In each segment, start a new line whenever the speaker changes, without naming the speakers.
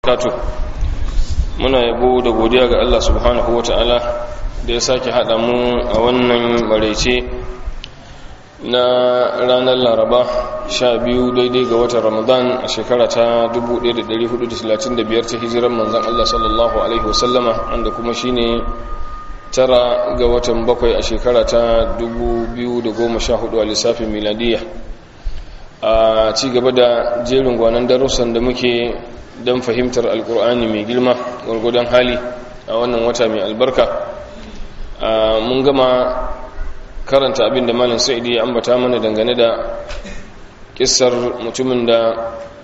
barakatuh muna yabo da godiya ga Allah subhanahu wata'ala da ya sake haɗa mu a wannan maraice na ranar laraba sha biyu daidai ga watan ramadan a shekara ta 1435 ta hijiran manzan Allah sallallahu alaihi wasallama wanda kuma shine tara ga watan bakwai a shekara ta 2014 a lissafin miladiyya a ci gaba da jerin gwanon darussan da muke don fahimtar alkur'ani mai girma gwargwadon hali a wannan wata mai albarka mun gama karanta abin da malin sa'idi ya ambata mana dangane da kissar mutumin da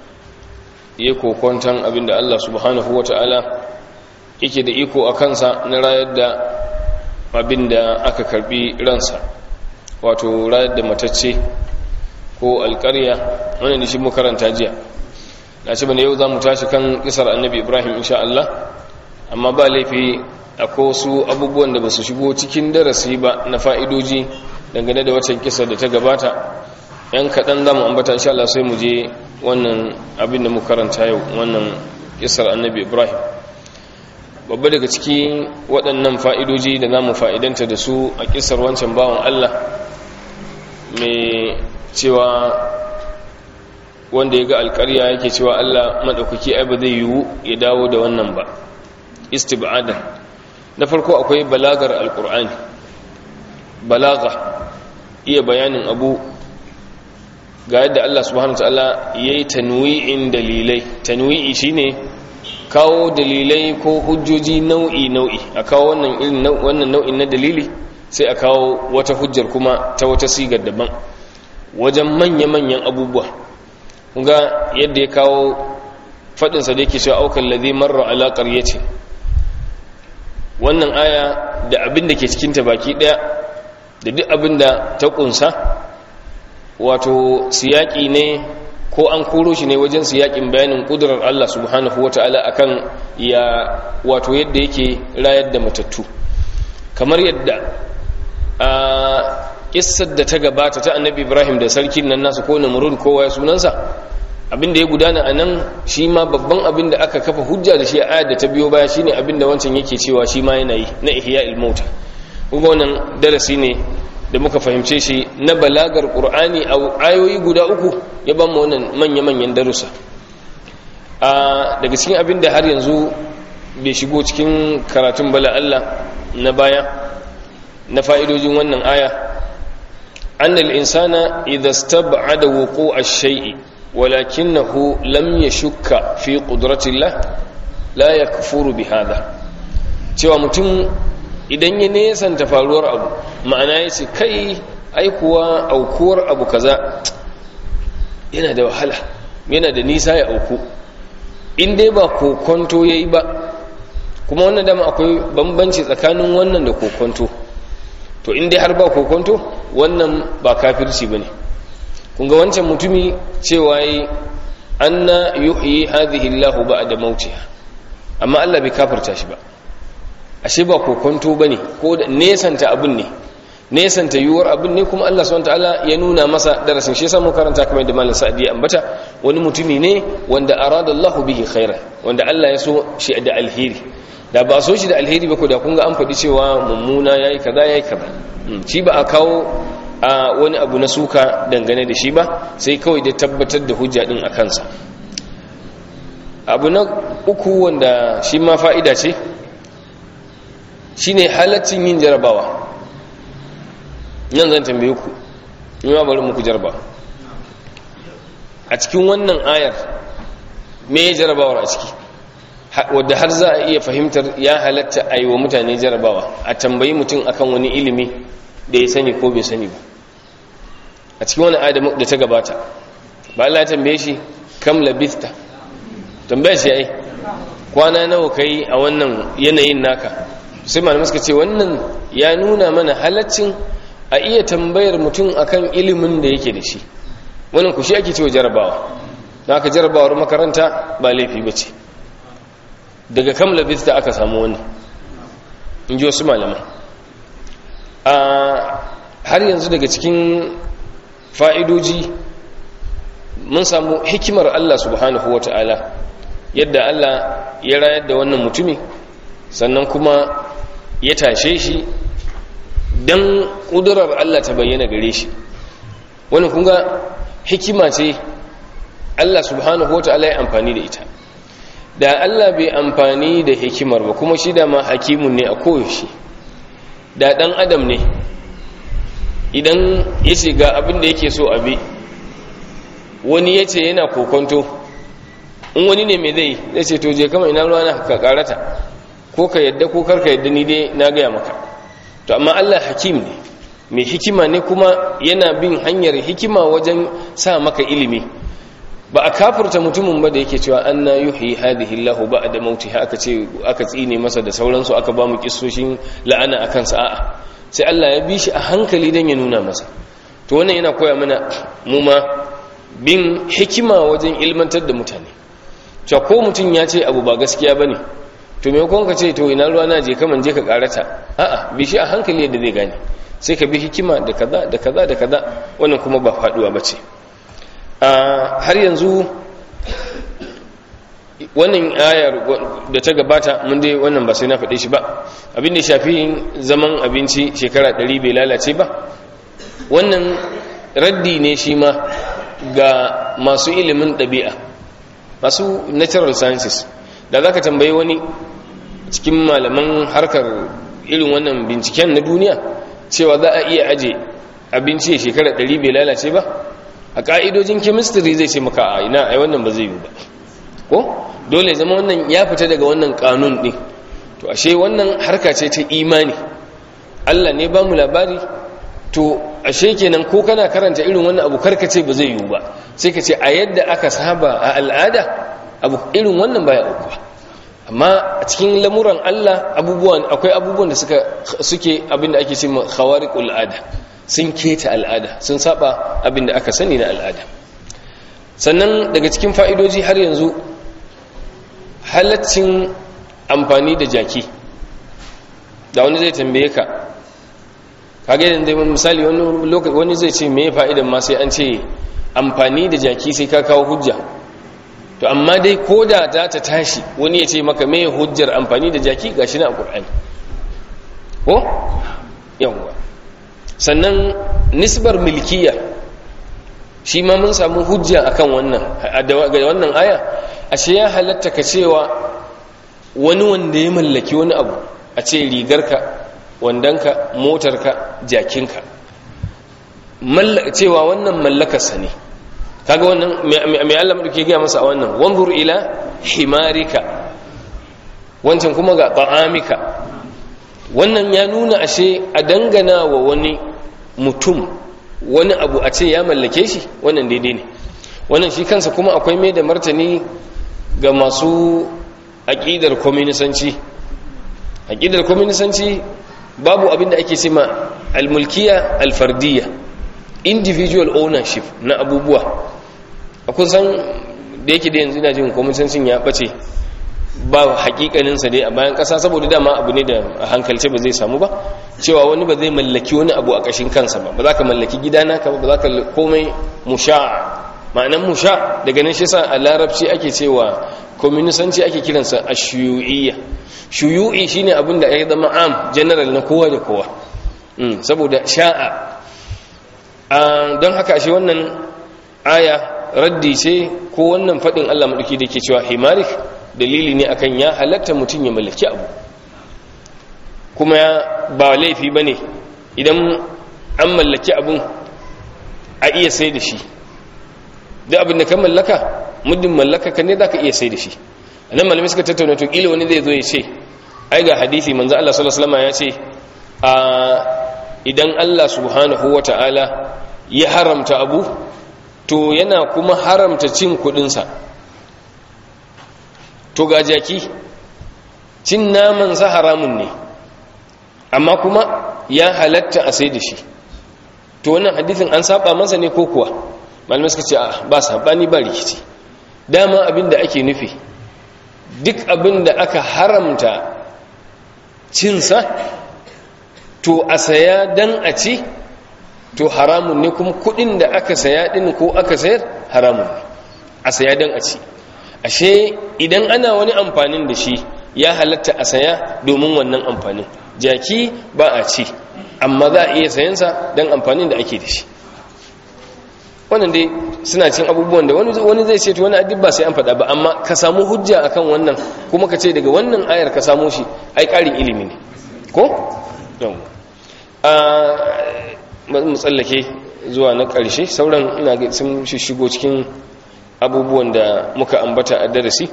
ya kokwantan abin da allah subhanahu wa ta'ala yake da iko a kansa na rayar da abin da aka karbi ransa wato rayar da matacce ko alkarya wani da shi mu karanta jiya na ce bane yau za mu tashi kan kisar annabi ibrahim insha Allah amma ba laifi akwai wasu abubuwan da ba su shigo cikin darasi ba na fa'idoji dangane da waccan kisar da ta gabata yan kaɗan za mu ambata insha Allah sai mu je wannan abin da mu karanta yau wannan kisar annabi ibrahim babba daga ciki waɗannan fa'idoji da za mu fa'idanta da su a kisar wancan bawan Allah mai cewa wanda ya ga alkarya yake cewa Allah maɗaukaki ai ba zai yiwu ya dawo da wannan ba istib'adan na farko akwai balagar alkur'ani balaga iya bayanin abu ga yadda Allah subhanahu wataala yayi tanwi'in dalilai tanwi'i shine kawo dalilai ko hujjoji nau'i nau'i a kawo wannan irin wannan nau'in na dalili sai a kawo wata hujjar kuma ta wata sigar daban wajen manya-manyan abubuwa ga yadda ya kawo faɗinsa da yake cewa aukan lazi marar alaƙar ya ce wannan aya da abin da ke cikinta baki ɗaya da duk abin da ta ƙunsa wato siyaƙi ne ko an koro shi ne wajen siyaƙin bayanin ƙudurar Allah subhanahu wa ta'ala a kan ya wato yadda yake rayar da matattu kamar yadda a kissar da ta gabata ta annabi ibrahim da sarkin nan nasu ko namurud kowa ya sunansa abinda ya gudana a nan shi ma babban abin da aka kafa hujja da shi a ayar da ta biyo baya shine abin da wancan yake cewa shi ma yana yi na ihya ilmauta kuma wannan darasi ne da muka fahimce shi na balagar qur'ani a ayoyi guda uku ya ba mu wannan manya-manyan darussa a daga cikin abin da har yanzu bai shigo cikin karatun bala Allah na baya na fa'idojin wannan aya أن الإنسان إذا استبعد وقوع الشيء ولكنه لم يشك في قدرة الله لا يكفر بهذا cewa mutum idan ya nesanta faruwar abu ma'ana ya ce kai aikuwa aukuwar abu kaza yana da wahala yana da nisa ya auku in dai ba kokonto ya yi ba kuma wannan dama akwai bambanci tsakanin wannan da kokonto to in dai har ba kokonto wannan ba kafirci ba ne kunga wancan mutumi cewa yi anna yuhyi hadhihi Allahu ba'da mautiha amma Allah bai kafirta shi ba ashe ba kokonto bane ko nesanta abun ne nesanta yuwar abun ne kuma Allah subhanahu wataala ya nuna masa darasin shi yasa mu karanta kamar da malam Sa'di ya ambata wani mutumi ne wanda arada Allahu bihi khairan wanda Allah ya so shi da alheri da ba so shi da alheri ba ko da kun ga an faɗi cewa mummuna yayi kaza yayi kaza shi ba a kawo a wani abu na suka dangane da shi ba sai kawai da tabbatar da hujja din a kansa abu na uku wanda shi ma fa'ida ce shine halaccin yin jarabawa nan zan tambaye ku yi ma bari muku jaraba a cikin wannan ayar me jarabawar a ciki wadda har za a iya fahimtar ya halatta a yi wa mutane jarabawa a tambayi mutum akan wani ilimi da ya sani ko bai sani ba a cikin wani adamu da ta gabata ba Allah ya tambaye shi kam labista tambaye shi ai kwana nawa kai a wannan yanayin naka sai malamai suka ce wannan ya nuna mana halaccin a iya tambayar mutum akan ilimin da yake da shi wannan ku shi ake cewa jarabawa na aka jarabawar makaranta ba laifi ba ce daga kam labista aka samu wani in ji wasu malaman har yanzu daga cikin fa'idoji mun samu hikimar Allah subhanahu wa ta'ala yadda Allah ya rayar da wannan mutumi sannan kuma ya tashe shi don ƙudurar Allah ta bayyana gare shi wani kunga hikima ce Allah subhanahu wa ta'ala ya amfani da ita da Allah bai amfani da hikimar ba kuma shi da ma hakimun ne a koyaushe da ɗan adam ne idan ya ce ga abin da yake so abi wani ya ce yana kokonto in wani ne mai zai zai ce to je kama ina ruwa na ka karata ko ka yadda ko karka yadda ni dai na gaya maka to amma Allah hakim ne mai hikima ne kuma yana bin hanyar hikima wajen sa maka ilimi ba a kafurta mutumin ba da yake cewa an na yuhi hadihi Allah ba da mauti aka ce aka tsine masa da sauransu aka ba mu kissoshin la'ana akan sa'a sai Allah ya bi shi a hankali dan ya nuna masa to wannan yana koya mana mu ma bin hikima wajen ilmantar da mutane cewa ko mutum ya ce abu ba gaskiya bane to maimakon ka ce to ina ruwa na je kaman je ka karata a'a bi shi a hankali yadda zai gane sai ka bi hikima da kaza da kaza da kaza wannan kuma ba faduwa bace har yanzu wannan ayar da ta gabata mun dai wannan ba sai na faɗe shi ba abin da shafi zaman abinci shekara ɗari bai lalace ba wannan raddi ne shi ma ga masu ilimin ɗabi'a masu natural sciences da za ka tambayi wani cikin malaman harkar irin wannan binciken na duniya cewa za a iya aje abinci shekara ɗari bai lalace ba a ƙa'idojin chemistry zai ce maka a ina ai wannan ba zai yi ba ko dole zama wannan ya fita daga wannan kanun ɗin to ashe wannan harka ce ta imani Allah ne ba mu labari to ashe kenan ko kana karanta irin wannan abu karkace ba zai yiwu ba sai ka ce a yadda aka saba a al'ada abu irin wannan baya aukuwa amma a cikin lamuran Allah abubuwan akwai abubuwan da suka suke abinda ake cewa khawariqul ada sun keta al'ada sun saba abinda aka sani na al'ada sannan daga cikin fa'idoji har yanzu halaccin amfani da jaki da wani zai tambaye ka kage yanzu misali wani lokaci wani zai ce me fa'idan ma sai an ce amfani da jaki sai ka kawo hujja to amma dai ko da za ta tashi wani ya ce maka me hujjar amfani da jaki gashi na alqur'ani ko yawwa sannan nisbar milkiya shi ma mun samu hujja akan wannan ga wannan aya ashe ya halatta ka cewa wani wanda ya mallaki wani abu a ce rigarka wandanka motarka jakinka cewa wannan mallakarsa ne kaga wannan mai Allah ke gaya masa a wannan wanzur ila himarika wancan kuma ga ta'amika wannan ya nuna ashe a dangana wa wani mutum wani abu a ce ya mallake shi wannan daidai ne wannan shi kansa kuma akwai mai da martani ga masu aƙidar kwaminisanci aƙidar kwaminisanci babu abin da ake cima almulkiya alfardiyya individual ownership na abubuwa a kusan da yake da yanzu ina jin kwaminisancin ya ɓace ba hakikaninsa dai a bayan ƙasa saboda dama abu ne da a hankalce ba zai samu ba cewa wani ba zai mallaki wani abu a ƙashin kansa ba ba za ka mallaki gidana ka ba ba za ka komai musha'a ma'anan musha daga nan shi sa a larabci ake cewa kwaminisanci ake kiransa a shuyu'iyya shuyu'i shine abin da ya zama am general na kowa da kowa saboda sha'a don haka shi wannan aya raddi ce ko wannan faɗin allah maɗauki da ke cewa himarik dalili ne akan ya halatta mutum ya mallaki abu kuma ba laifi ba ne idan an mallaki abun a iya sai da shi duk abin da ka mallaka muddin mallaka ka ne za ka iya sai da shi a nan malamai suka tattauna to ƙila wani zai zo ya ce ai ga hadithi manzo Allah sallallahu alaihi wasallam ya ce a idan Allah subhanahu wata'ala ya haramta abu to yana kuma haramta cin kudin sa to ga jaki cin naman sa haramun ne amma kuma ya halatta a sai da shi to wannan hadithin an saba masa ne ko kuwa malamai suka ce a ba sabani ba rikici dama abin da ake nufi duk abin da aka haramta cinsa to a saya dan a ci to haramun ne kuma kudin da aka saya din ko aka sayar haramun ne a saya dan a ci ashe idan ana wani amfanin da shi ya halatta a saya domin wannan amfanin jaki ba a ci amma za a iya sayansa don amfanin da ake da shi wannan dai suna cin abubuwan da wani zai ce to wani adib ba sai an faɗa ba amma ka samu hujja akan wannan kuma ka ce daga wannan ayar ka samu shi ai ƙarin ilimi ne ko? mu tsallake zuwa na ƙarshe sauran ina sun shigo cikin abubuwan da muka ambata a darasi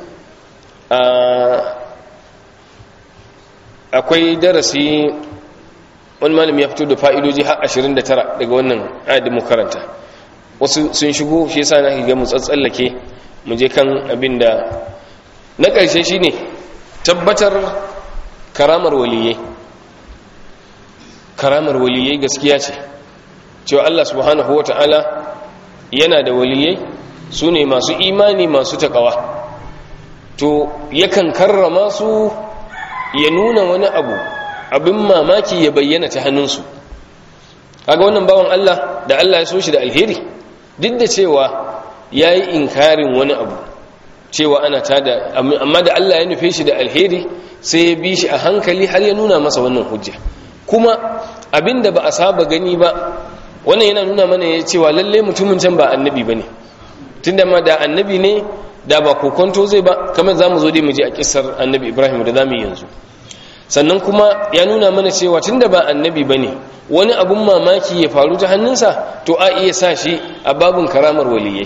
akwai darasi wani malami ya fito da fa'idoji har 29 daga wannan ayat mu karanta wasu sun shigo shi yasa na ga mu tsatsallake mu je kan abin da na ƙarshe shine tabbatar karamar waliyai karamar waliyai gaskiya ce cewa Allah subhanahu wata'ala yana da waliyai su ne masu imani masu taƙawa to yakan karrama su ya nuna wani abu abin mamaki ya bayyana ta hannunsu kaga wannan bawan Allah da Allah ya so shi da alheri duk da cewa ya yi inkarin wani abu cewa ana tada amma da Allah ya nufe shi da alheri sai ya bi shi a hankali har ya nuna masa wannan hujja kuma abinda ba a saba gani ba wannan yana nuna mana ya cewa lalle mutumin can ba annabi ba ne tunda ma da annabi ne da ba kokonto zai ba kamar za mu zo dai mu je a kisar annabi ibrahim da za mu yanzu sannan kuma ya nuna mana cewa tunda ba annabi ba ne wani abun mamaki ya faru ta hannunsa to a iya sa shi a babin karamar waliyai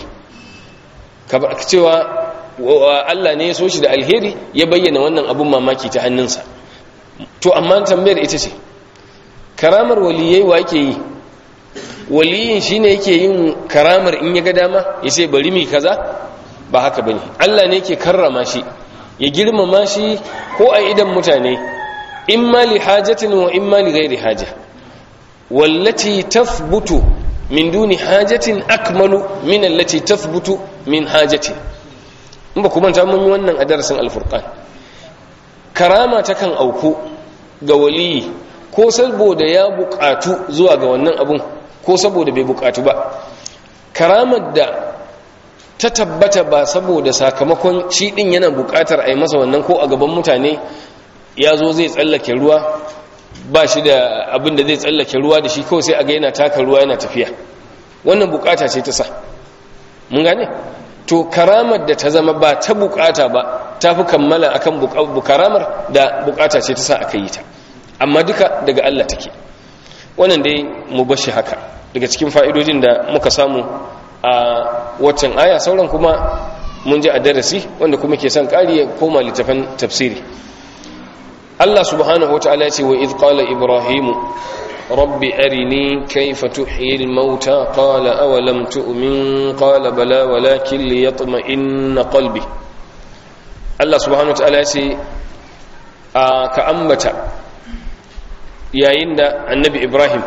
cewa Allah ne ya so shi da alheri ya bayyana wannan abun mamaki ta hannunsa to amma tambayar ita ce karamar waliyai wa yake yi waliyin shine yake yin karamar in ya ga dama ya ce bari mi kaza ba haka bane Allah ne yake karrama shi ya girmama shi ko a idan mutane imma li hajatin wa imma li ghairi haja wallati tathbutu min duni hajatin akmalu min allati tathbutu min hajatin in ba kuma ta mun yi wannan a darasin alfurqan karama ta kan auku ga waliyi ko saboda ya bukatu zuwa ga wannan abun ko saboda bai bukatu ba karamar da ta tabbata ba saboda sakamakon shi din yana bukatar a yi masa wannan ko a gaban mutane ya zo zai tsallake ruwa ba shi da abin da zai tsallake ruwa da shi kawai sai a ga yana taka ruwa yana tafiya wannan bukata ce ta sa mun gane to karamar da ta zama ba ta bukata ba ta fi kammala akan karamar da bukata ce ta sa aka yi ta amma duka daga Allah take wannan dai mu bashi haka daga cikin fa'idojin da muka samu a waccan aya sauran kuma mun ji a darasi wanda kuma ke son ƙari ya koma littafin tafsiri Allah subhanahu wa ta'ala ce wa idh qala ibrahimu rabbi arini kayfa tuhyi al-mauta qala awalam tu'min qala bala walakin liyatma'inna qalbi Allah subhanahu wa ta'ala ce ka ambata yayin da annabi ibrahim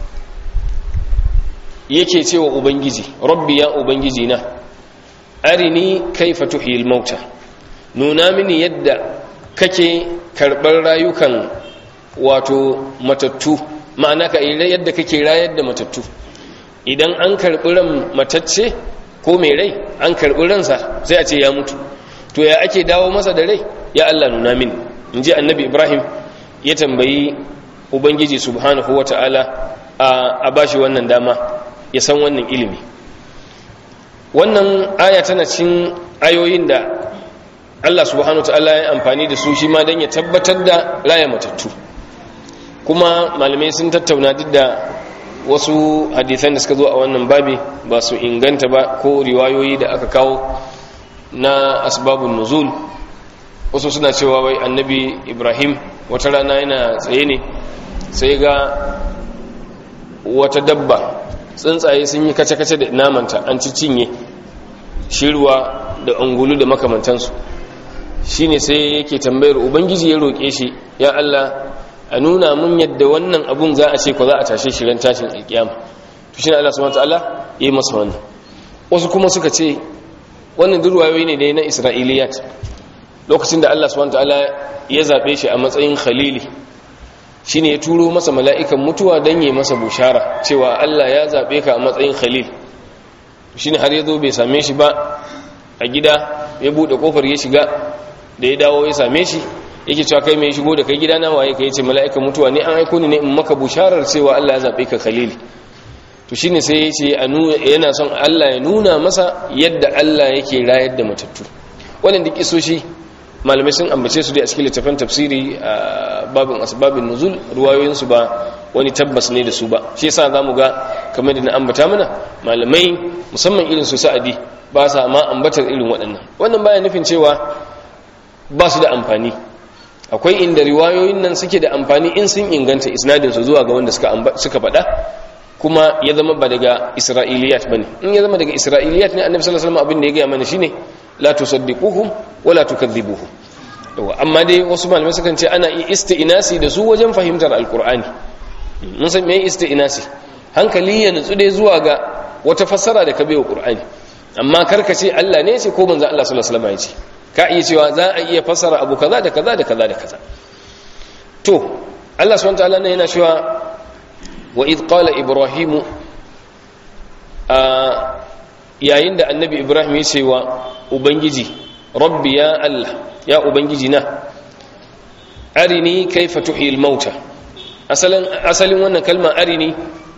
yake cewa ubangiji rabbi ya ubangiji na arini kaifa tuhil mauta nuna mini yadda kake karɓar rayukan wato matattu ma'ana ka yadda kake rayar da matattu idan an karɓi ran matacce ko mai rai an karɓi ransa sai a ce ya mutu to ya ake dawo masa da rai ya Allah nuna mini in ji annabi ibrahim ya tambayi ubangiji subhanahu wa ta'ala a bashi wannan dama ya san wannan ilimi wannan aya tana cin ayoyin da Allah subhanahu wa ta'ala ya amfani da su shi ma don ya tabbatar da raya matattu kuma malamai sun tattauna duk da wasu hadithan da suka zo a wannan babi ba su inganta ba ko riwayoyi da aka kawo na asbabun nuzul wasu suna cewa wai annabi ibrahim wata rana yana tsaye ne sai ga wata dabba tsuntsaye sun yi kace-kace da namanta an ci cinye shirwa da ungulu da makamantansu shi ne sai yake tambayar ubangiji ya roƙe shi ya Allah a nuna mun yadda wannan abun za a ce ko za a tashe shi ran tashin alƙiyama to shi ne Allah subhanahu wataala ya yi masa wannan wasu kuma suka ce wannan durwayoyi ne dai na isra'iliyat lokacin da Allah subhanahu wataala ya zabe shi a matsayin khalili shine ya turo masa mala'ikan mutuwa don yi masa bushara cewa Allah ya zaɓe ka a matsayin khalil shine har ya zo bai same shi ba a gida ya bude kofar ya shiga da ya dawo ya same shi yake cewa kai mai shigo da kai gidana waye kai ce mala'ikan mutuwa ne an aiko ni ne in maka busharar cewa Allah ya zabe ka khalili to shine sai yace yana son Allah ya nuna masa yadda Allah yake rayar da matattu wannan duk isoshi malamai sun ambace su dai a cikin littafin tafsiri a babin asbabin nuzul ruwayoyin su ba wani tabbas ne da su ba shi yasa zamu ga kamar da na ambata mana malamai musamman irin su sa'adi ba sa ma ambatar irin waɗannan wannan baya nufin cewa ba su da amfani akwai inda riwayoyin nan suke da amfani in sun inganta isnadin su zuwa ga wanda suka suka faɗa kuma ya zama ba daga isra'iliyat bane in ya zama daga isra'iliyat ne annabi sallallahu alaihi wasallam abin da ya ga mana shine la tusaddiquhum wa la tukadhibuhum yawa amma dai wasu malamai sukan ce ana yi isti'nasi da su wajen fahimtar alqur'ani mun san me isti'nasi hankali ya nutsu dai zuwa ga wata fassara da ka bai wa qur'ani amma karka ce Allah ne ce ko manzo Allah sallallahu alaihi wasallam ya ce ka iya cewa za a iya fassara abu kaza da kaza da kaza da kaza to Allah subhanahu wa ta'ala ne yana cewa wa idh qala ibrahimu a yayin da annabi ibrahim ya ce wa ubangiji rabbi ya allah ya ubangiji na arini kaifa tuhil mauta asalin asalin wannan kalma arini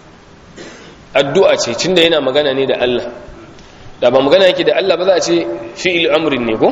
addu'a ce tunda yana magana ne da allah da ba magana yake da allah ba za a ce fi'il amrin ne ko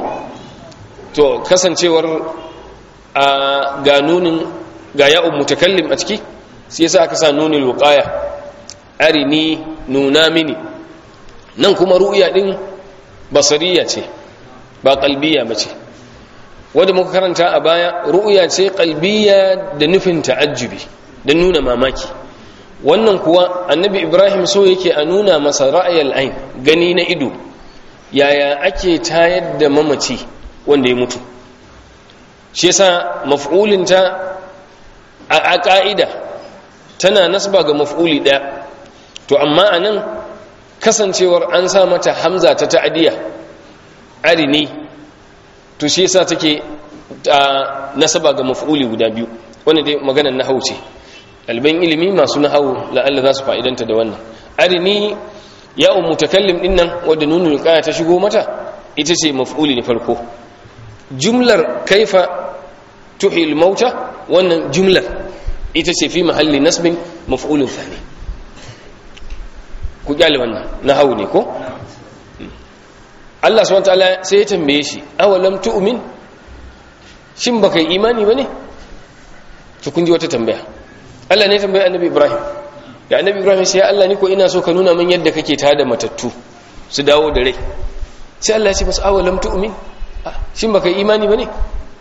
to kasancewar a ga nunin ga ya'un mutakallim a ciki sai yasa aka sa nunin wuqaya arini nuna mini nan kuma ru'ya din basariya ce ba qalbiya bace wanda muka karanta a baya ru'ya ce qalbiya da nufin ta'ajjubi da nuna mamaki wannan kuwa annabi ibrahim so yake a nuna masa ra'ayal ain gani na ido yaya ake tayar da mamaci wanda ya mutu shi yasa maf'ulinta a ka'ida tana nasba ga maf'uli ɗaya to amma anan kasancewar an sa mata hamza ta ta'adiya arini to shi yasa take nasaba ga maf'uli guda biyu wanda dai maganar nahau ce ɗaliban ilimi masu nahau la'alla za su fa'idanta da wannan arini ya mutakallim din nan wadda nunul qaya ta shigo mata ita ce maf'uli ne farko jumlar kaifa tuhil mauta wannan jumlar ita ce fi mahalli nasbin maf'ulun thani ku kyale wannan nahau ne ko Allah subhanahu wataala sai ya tambaye shi awalam tu'min shin baka yi imani bane to kun ji wata tambaya Allah ne tambaye annabi Ibrahim da annabi Ibrahim sai Allah ni ko ina so ka nuna min yadda kake tada matattu su dawo da rai sai Allah ya ce masa awalam tu'min shin baka yi imani bane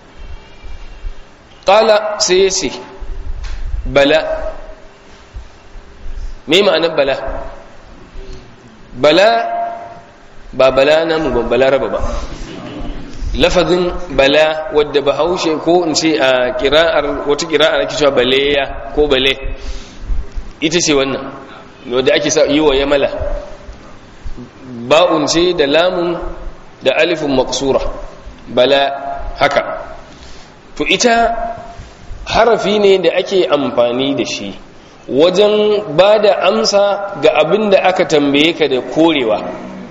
qala sai ya ce bala me ma'anar bala bala ba bala namu ba bala raba ba lafazin bala wadda ba haushe ko in ce a kira'ar wata kira'ar ake cewa baleya ko bale ita ce wannan wadda ake sa yi wa yamala ba'un ce da lamun da alifin maksura bala haka to ita harafi ne da ake amfani da shi wajen ba da amsa ga abin da aka tambaye ka da korewa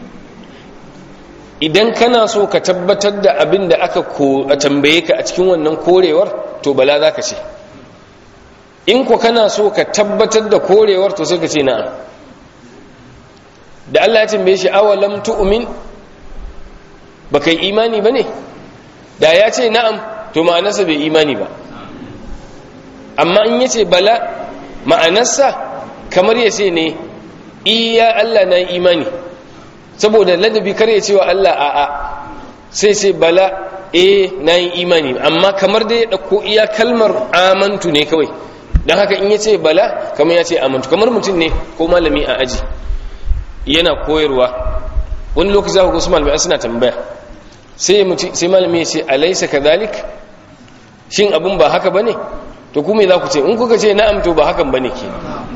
idan kana so ka tabbatar da abin da aka tambaye ka a cikin wannan korewar to bala za ka ce in ku kana so ka tabbatar da korewar to sai ka ce na'am da Allah ya tambaye shi awalam tu'min baka yi imani bane da ya ce na'am to ma'anarsa bai imani ba amma in yace bala ma'anarsa kamar ya ce ne iya Allah na yi imani saboda ladabi kar ya cewa Allah a'a sai sai bala eh na yi imani amma kamar da ya ɗauko iya kalmar amantu ne kawai don haka in ya ce bala kamar ya ce amantu kamar mutum ne ko malami a aji yana koyarwa wani lokaci za ku ga su malamai suna tambaya sai malami ya ce alaisa kadhalik shin abin ba haka bane to kuma za ku ce in kuka ce na'am to ba hakan bane ke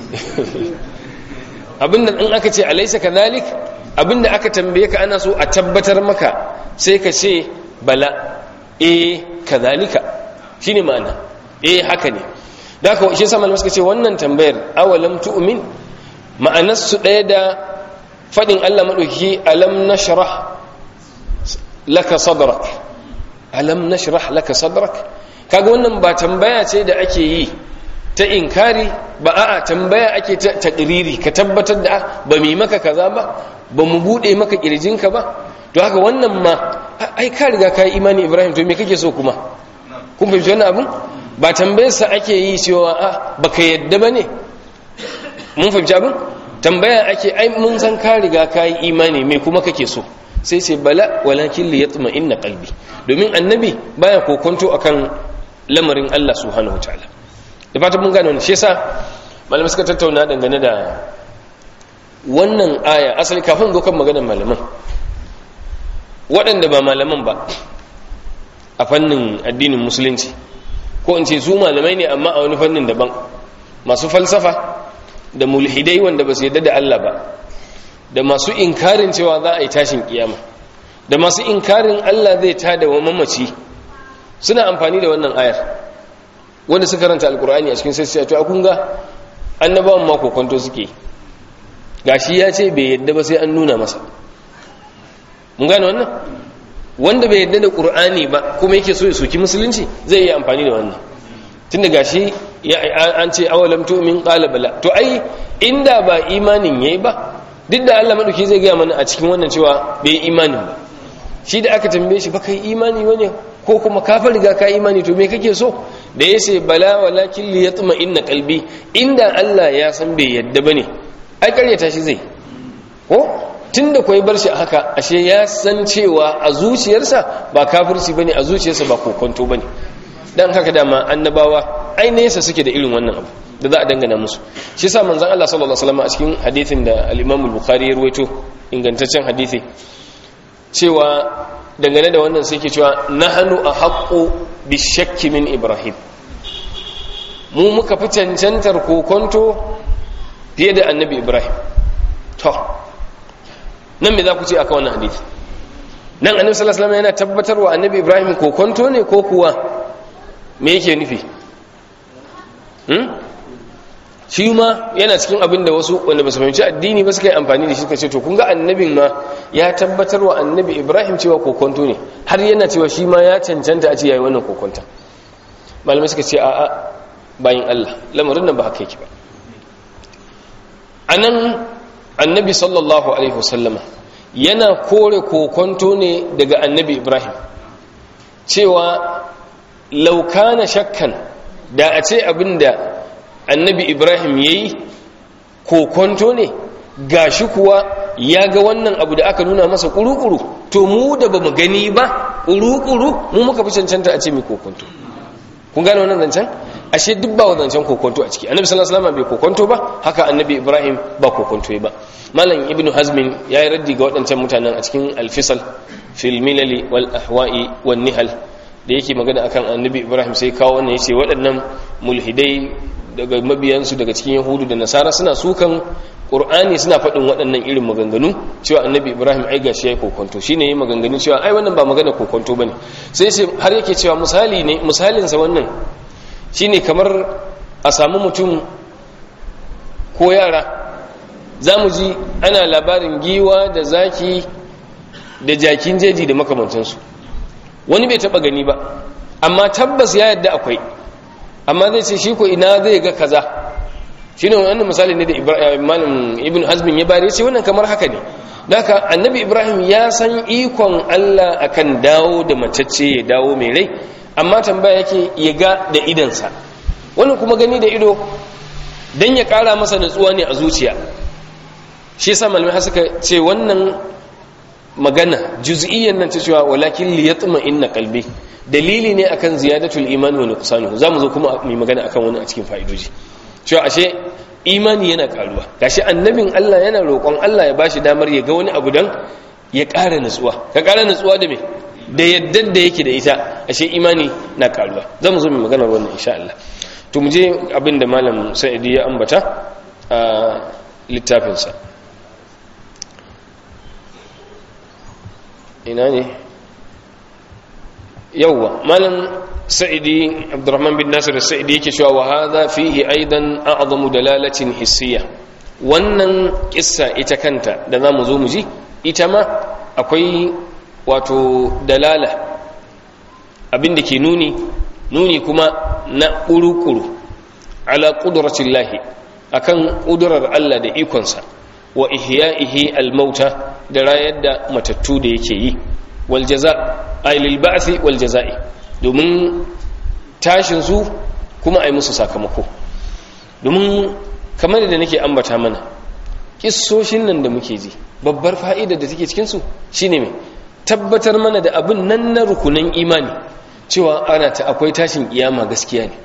abinda in aka ce alaisa kadhalik abinda aka tambaye ka ana so a tabbatar maka sai ka ce bala eh kadhalika shine ma'ana eh haka ne da haka shi sama suka ce wannan tambayar awalam tu'min ma'anar su daya da fadin Allah madauki alam nashrah laka sadrak alam nashrah laka sadrak kaga wannan ba tambaya ce da ake yi ta inkari ba a'a tambaya ake ta taqriri ka tabbatar da ba mu maka kaza ba ba mu bude maka kirjinka ba to haka wannan ma ai ka riga ka yi imani Ibrahim to me kake so kuma kun fahimci wannan abin ba tambayar sa ake yi cewa a baka yadda bane mun fahimci abin tambaya ake ai mun san ka riga ka yi imani me kuma kake so sai sai bala walakin li yatma inna qalbi domin annabi baya kokonto akan lamarin Allah subhanahu wataala da fatan mun gane wannan shi yasa malamai suka tattauna dangane da wannan aya asali kafin zo kan maganar malaman waɗanda ba malaman ba a fannin addinin musulunci ko in ce su malamai ne amma a wani fannin daban masu falsafa da mulhidai wanda ba su yadda da Allah ba da masu inkarin cewa za a yi tashin kiyama da masu inkarin Allah zai tada wa mamaci suna amfani da wannan ayar wanda suka karanta alkur'ani a cikin sassiya to akun ga annabawan ma kokonto suke gashi ya ce bai yadda ba sai an nuna masa mun gane wannan wanda bai yadda da qur'ani ba kuma yake so ya soki musulunci zai yi amfani da wannan tunda gashi an ce awalam tu'min qala bala to ai inda ba imanin yayi ba duk da Allah madauki zai gaya mana a cikin wannan cewa bai imanin ba shi da aka tambaye shi ba kai imani wane ko kuma ka fa riga ka imani to me kake so da yace bala walakin li yatma inna qalbi inda Allah ya san bai yadda bane ai karyata shi zai ko tunda koyi bar shi haka ashe ya san cewa a zuciyarsa ba kafirci bane a zuciyarsa ba kokonto bane dan haka dama annabawa ai nesa suke da irin wannan abu da za a dangana musu shi yasa manzon Allah sallallahu alaihi wasallam a cikin hadisin da al-Imam al-Bukhari ya rawaito ingantaccen hadisi cewa dangane da wannan sai ke cewa nahnu ahqqu bishakki min Ibrahim mu muka fi cancantar kokonto fiye da annabi Ibrahim to nan me za ku ce aka wannan hadisi nan annabi sallallahu alaihi wasallam yana tabbatarwa annabi Ibrahim kokonto ne ko kuwa me yake nufi shi ma yana cikin abin da wasu wanda ba su fahimci addini ba suka yi amfani da shi suka ce to kun ga annabin ma ya tabbatar wa annabi ibrahim cewa kokonto ne har yana cewa shi ma ya cancanta a ce yayi wannan kokonta malamai suka ce a'a bayan allah lamarin nan ba haka yake ba anan annabi sallallahu alaihi wasallama yana kore kokonto ne daga annabi ibrahim cewa laukana shakkan da a ce abinda annabi ibrahim ya yi kokonto ne gashi kuwa ya ga wannan abu da aka nuna masa kuru-kuru to mu da ba mu gani ba kuru-kuru mu muka fi cancanta a ce mai kokonto kun gane wannan zancen ashe duk ba zancen kokonto a ciki annabi sallallahu alaihi wasallam bai kokonto ba haka annabi ibrahim ba kokonto ba malam ibnu hazmin ya yi raddi ga waɗancan mutanen a cikin alfisal fil milali wal ahwa'i wan nihal da yake magana akan annabi ibrahim sai kawo wannan yace waɗannan mulhidai daga mabiyansu daga cikin yahudu da nasara suna sukan qur'ani suna faɗin waɗannan irin maganganu cewa annabi ibrahim ai gashi yayi kokonto shine yayi maganganu cewa ai wannan ba magana kokonto bane sai sai har yake cewa misali ne misalin sa wannan shine kamar a samu mutum ko yara zamu ji ana labarin giwa da zaki da jakin jeji da makamantansu wani bai taba gani ba amma tabbas ya yadda akwai amma zai ce shi ko ina zai ga kaza shine wannan misali ne da Ibrahim Ibn Hazm ya bare ce wannan kamar haka ne haka annabi Ibrahim ya san ikon Allah akan dawo da macece ya dawo mai rai amma tambaya yake ya ga da idansa wannan kuma gani da ido dan ya kara masa nutsuwa ne a zuciya shi yasa malamai suka ce wannan magana juz'iyyan nan ta cewa walakin li yatma inna qalbi dalili ne akan ziyadatul iman wa nuqsanuhu zamu zo kuma mu magana akan wani a cikin fa'idoji cewa ashe imani yana karuwa gashi annabin Allah yana roƙon Allah ya bashi damar ya ga wani abu dan ya ƙara nutsuwa ka ƙara nutsuwa da me da yadda da yake da ita ashe imani na karuwa zamu zo mu magana wannan insha Allah to mu je abin da malam Sa'idi ya ambata a littafinsa ina ne yawwa malam sa'idi abdurrahman bin nasir sa'idi yake cewa wa hadha fihi aidan a'zamu dalalatin hissiya wannan kissa ita kanta da zamu zo mu ji ita ma akwai wato dalala abin da ke nuni nuni kuma na ƙuru-ƙuru ala ƙuduratun lahi akan ƙudurar Allah da ikonsa wa ihya'ihi al-mauta da rayar da matattu da yake yi wal jaza ay lil ba'thi wal jaza'i domin tashin su kuma ai musu sakamako domin kamar da nake ambata mana kissoshin nan da muke ji babbar fa'ida da take cikin su shine me tabbatar mana da abin nan na rukunan imani cewa ana ta akwai tashin kiyama gaskiya ne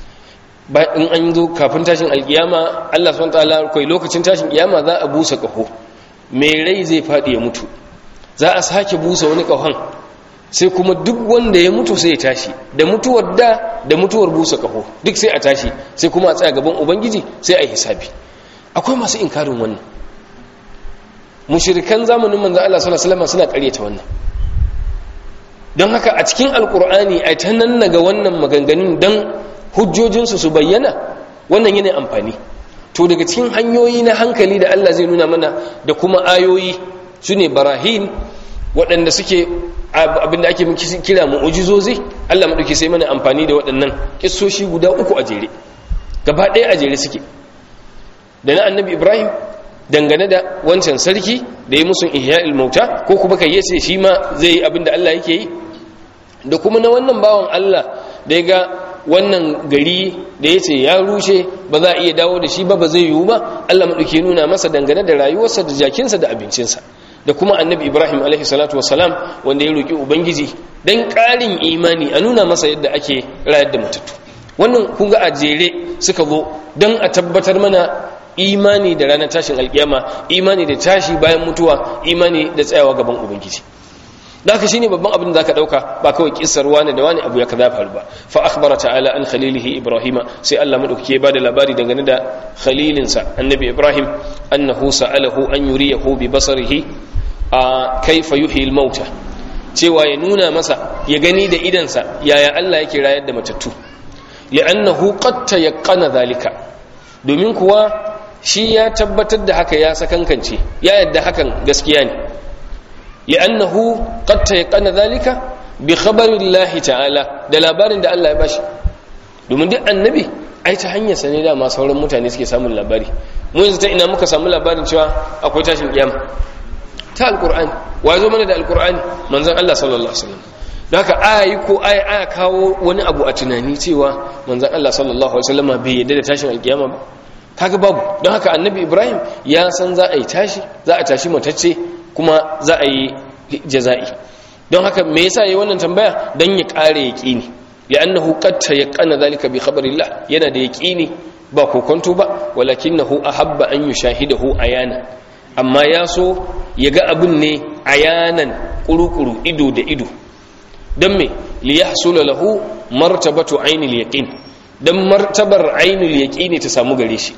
in an zo kafin tashin alkiyama Allah subhanahu wataala kai lokacin tashin kiyama za a busa kaho mai rai zai fadi ya mutu za a sake busa wani kahon sai kuma duk wanda ya mutu sai ya tashi da mutuwar da da mutuwar busa kaho duk sai a tashi sai kuma a tsaya gaban ubangiji sai a yi hisabi akwai masu inkarin wannan mushrikan zamanin manzo Allah sallallahu alaihi wasallam suna ƙaryata wannan don haka a cikin alkur'ani ai ta nan ga wannan maganganun dan hujjojinsu su bayyana wannan yana amfani to daga cikin hanyoyi na hankali da Allah zai nuna mana da kuma ayoyi su ne barahin waɗanda suke abinda ake kira mu'ujizozi Allah maɗauki sai mana amfani da waɗannan kissoshi guda uku a jere gaba ɗaya a jere suke da na annabi ibrahim dangane da wancan sarki da ya musun ihya'il mauta ko kuma kai yace shi ma zai yi abinda Allah yake yi da kuma na wannan bawan Allah da ya ga wannan gari da ya ce ya rushe ba za a iya dawo da shi ba ba zai yiwu ba Allah maɗauki nuna masa dangane da rayuwarsa da jakinsa da abincinsa da kuma annabi ibrahim alaihi salatu wasalam wanda ya roƙi ubangiji don ƙarin imani a nuna masa yadda ake rayar da matattu wannan kun ga a jere suka zo don a tabbatar mana imani da ranar tashin alkiyama imani da tashi bayan mutuwa imani da tsayawa gaban ubangiji da haka shine babban abin da zaka dauka ba kawai kissar wani da wani abu ya kaza faru ba fa akhbara ta'ala an khalilihi ibrahima sai Allah madaukake ba da labari dangane da khalilinsa annabi ibrahim annahu sa'alahu an yuriyahu bi basarihi a kaifa yuhyi al-mauta cewa ya nuna masa ya gani da idansa yaya Allah yake rayar da matattu li'annahu qad tayaqqana dhalika domin kuwa shi ya tabbatar da haka ya sakankance ya yadda hakan gaskiya ne li'annahu qad tayaqqana dhalika bi khabari Allah ta'ala da labarin da Allah ya bashi domin duk annabi ai ta hanyar sa ne da ma sauran mutane suke samun labari mu yanzu ta ina muka samu labarin cewa akwai tashin kiyama ta alqur'ani wa zo mana da alqur'ani manzon Allah sallallahu alaihi wasallam don haka ayi ko ayi aya kawo wani abu a tunani cewa manzon Allah sallallahu alaihi wasallam bai yadda da tashin alkiyama ba kaga babu don haka annabi Ibrahim ya san za a yi tashi za a tashi matacce kuma za a yi jaza'i don haka me yasa yayi wannan tambaya dan ya kare yaqini li'annahu qad tayaqqana zalika bi khabarillah yana da yaqini ba kokonto ba walakinahu ahabba an yushahidahu ayana amma ya so ya ga abin ne ayanan kurukuru ido da ido don me li yahsula lahu martabatu ainul yaqin dan martabar ainul yaqini ta samu gare shi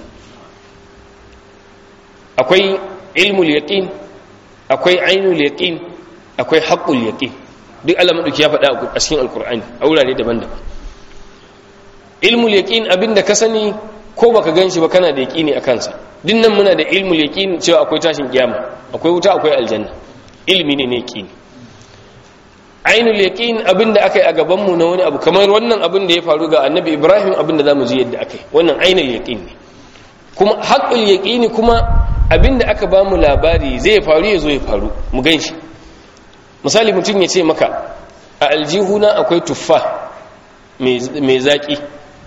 akwai ilmul yaqin akwai ainul yaqin akwai haqqul yaqin duk Allah madauki ya faɗa a cikin alqur'ani a wurare daban-daban ilmul yaqin abinda ka sani ko baka ganshi ba kana da yaqini akan sa dinnan muna da ilmul yaqin cewa akwai tashin kiyama akwai wuta akwai aljanna ilmi ne ne yaqini ainul yaqin abinda akai a gaban mu na wani abu kamar wannan abin da ya faru ga annabi ibrahim abinda zamu ji yadda akai wannan ainul yaqin ne kuma haqqul yaqini kuma abinda aka ba mu labari zai faru ya zo ya faru mu ganshi misali mutum ya ce maka a aljihuna akwai tuffa mai zaki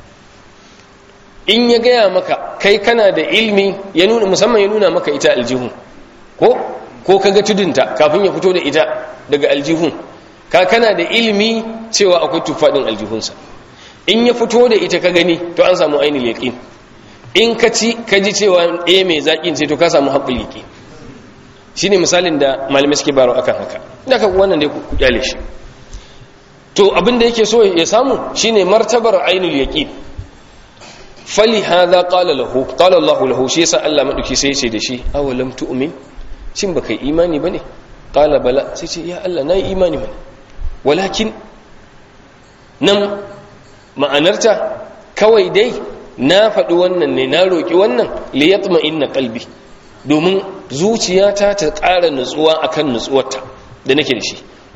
in ya gaya maka kai kana da ilmi ya nuna musamman ya nuna maka ita aljihun ko ko kaga tudunta kafin ya fito da ita daga aljihun ka kana da ilmi cewa akwai tuffa din aljihunsa in ya fito da ita ka gani to an samu ainihin yaqin in ka ci ka ji cewa eh mai zakin ce to ka samu haqqul yaqin shine misalin da malamai suke baro akan haka da ka wannan dai ku kyale shi to abin da yake so ya samu shine martabar ainul yaqin fali hadha qala lahu qala Allah lahu shi yasa Allah madauki sai ya ce da shi awalam tu'min shin baka yi imani bane qala bala sai ce ya Allah nayi imani bane walakin nan ma'anarta kawai dai na faɗi wannan ne na roƙi wannan liyatma inna qalbi domin zuciyata ta ƙara nutsuwa akan nutsuwarta da nake da shi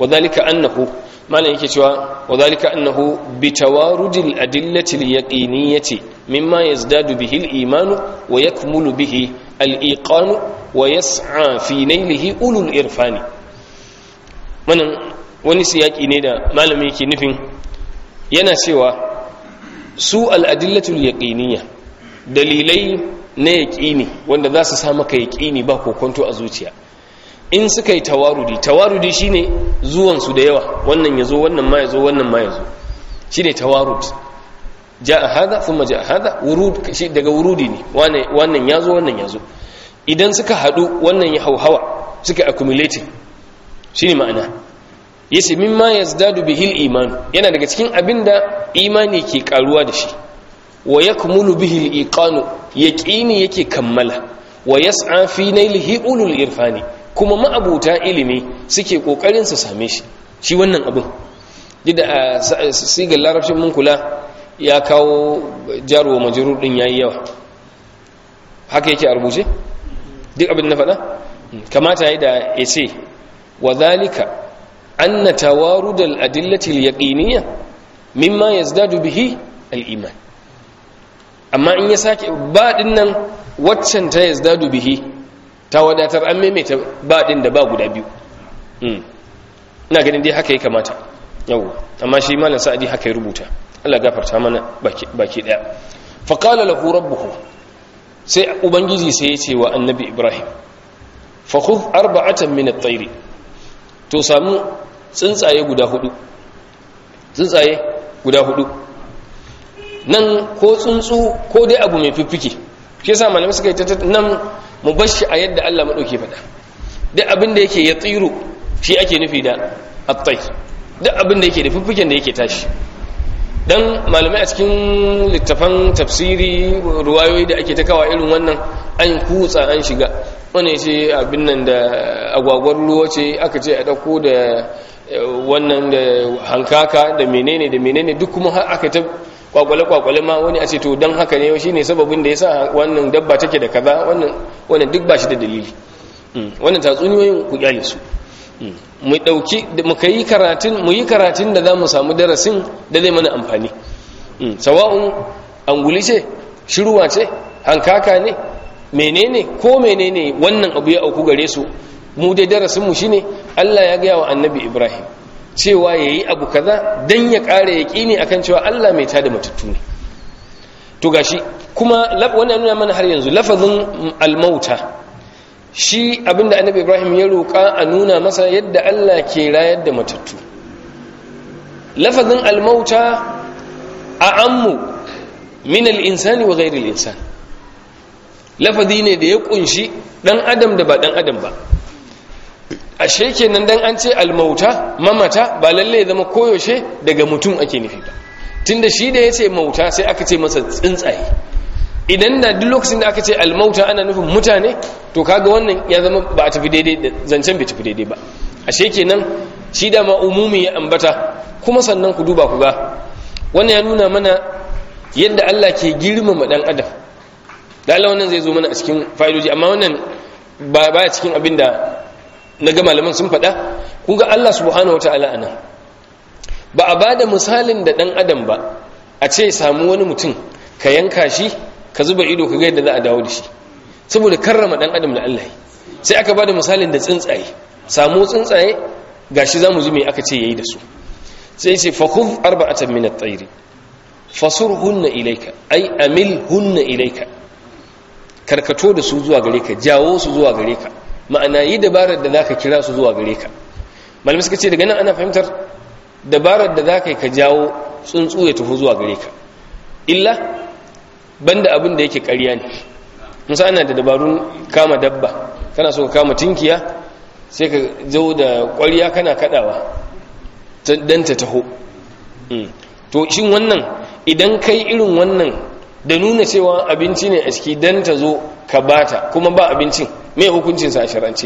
wadhalika annahu malan yake cewa wadhalika annahu bitawarudil adillati al-yaqiniyyati mimma yazdadu bihi al-iman wa yakmulu bihi al-iqan wa yas'a fi nailihi ulul irfani wannan wani siyaki ne da malami yake nufin yana cewa su al-adillatul yaqiniyya dalilai na yaƙini wanda za su sa maka yaƙini ba kokonto a zuciya in suka yi tawarudi tawarudi shine zuwansu da yawa wannan ya zo wannan ma ya zo wannan ma ya zo shine tawarud ja a hada kuma ja a hada daga wurudi ne wannan ya zo wannan ya zo idan suka haɗu wannan ya hauhawa suka accumulating shine ma'ana yace mimma yazdadu bihil iman yana daga cikin abinda imani ke karuwa da shi wa yakmulu bihi al-iqanu yaqini yake kammala wa yas'a fi nailihi ulul irfani kuma ma'abuta ilimi suke kokarin su same shi shi wannan abin dida a sigar larabcin mun kula ya kawo jarwa majrur din yayi yawa haka yake a rubuce duk abin na faɗa kamata yayi da yace wa zalika anna tawarud al-adillati al-yaqiniyya mimma yazdadu bihi al-iman amma in ya sake ba din nan waccan ta yazdadu bihi ta wadatar an maimaita ba din da ba guda biyu ina ganin dai haka ya kamata yau amma shi malam sa'adi haka ya rubuta Allah gafarta mana baki daya fa qala lahu rabbuhu sai ubangiji sai ya ce wa annabi ibrahim fa khudh arba'atan min at-tayr to samu tsuntsaye guda hudu tsuntsaye guda hudu nan ko tsuntsu ko dai abu mai fiffike shi yasa malamai suka yi ta nan mu bar shi a yadda Allah madauke faɗa duk abin da yake ya tsiru shi ake nufi da attai duk abin da yake da fiffiken da yake tashi dan malamai a cikin littafan tafsiri ruwayoyi da ake ta kawa irin wannan an kutsa an shiga wani ce abin nan da agwagwar ruwa ce aka ce a dauko da wannan da hankaka da menene da menene duk kuma aka ta kwakwale-kwakwale ma wani a ce to don haka ne shi ne sababin da ya sa wannan dabba take da kaza wannan duk ba shi da dalili wannan tatsuniyoyin ku kyale su mu dauki mu kai karatun mu yi karatun da za mu samu darasin da zai mana amfani sawa'un anguli ce shiruwa ce hankaka ne menene ko menene wannan abu ya auku gare su mu dai darasin mu shine Allah ya gaya wa annabi Ibrahim cewa yayi abu kaza dan ya kare yaqini akan cewa Allah mai tada matattu ne to gashi kuma wannan nuna mana har yanzu lafazin al-mauta shi abinda annabi Ibrahim ya roƙa a nuna masa yadda Allah ke rayar da matattu lafazin al-mauta a'ammu min al-insani wa ghayri al-insan lafazi ne da ya kunshi dan adam da ba dan adam ba ashe kenan dan an ce almauta mamata ba lalle ya zama koyaushe daga mutum ake nufi ba tunda shi da ya ce mauta sai aka ce masa tsuntsaye idan da duk lokacin da aka ce almauta ana nufin mutane to kaga wannan ya zama ba a tafi daidai zancen bai tafi daidai ba ashe kenan shi da ma umumi ya ambata kuma sannan ku duba ku ga wannan ya nuna mana yadda Allah ke girmama dan adam da Allah wannan zai zo mana a cikin fa'idoji amma wannan ba baya cikin abin da na ga malaman sun faɗa kun ga Allah subhanahu wata'ala a nan ba a ba da misalin da ɗan adam ba a ce samu wani mutum ka yanka shi ka zuba ido ka ga yadda za a dawo da shi saboda karrama ɗan adam da Allah sai aka ba da misalin da tsuntsaye samu tsuntsaye gashi za mu ji me aka ce yayi da su sai ce fa khudh arba'atan min at-tayr fasurhunna ilayka ay amilhunna ilayka karkato da su zuwa gare ka jawo su zuwa gare ka ma'ana yi dabarar da za ka kira su zuwa gare ka malamai suka ce daga nan ana fahimtar dabarar da za ka yi ka jawo tsuntsu ya tafi zuwa gare ka illa banda abin da yake ƙarya ne musa ana da dabarun kama dabba kana so ka kama tinkiya sai ka zo da ƙwariya kana kaɗawa don ta taho to shin wannan idan kai irin wannan da nuna cewa abinci ne a ciki don ta zo ka bata kuma ba abincin mai hukuncinsa a shirance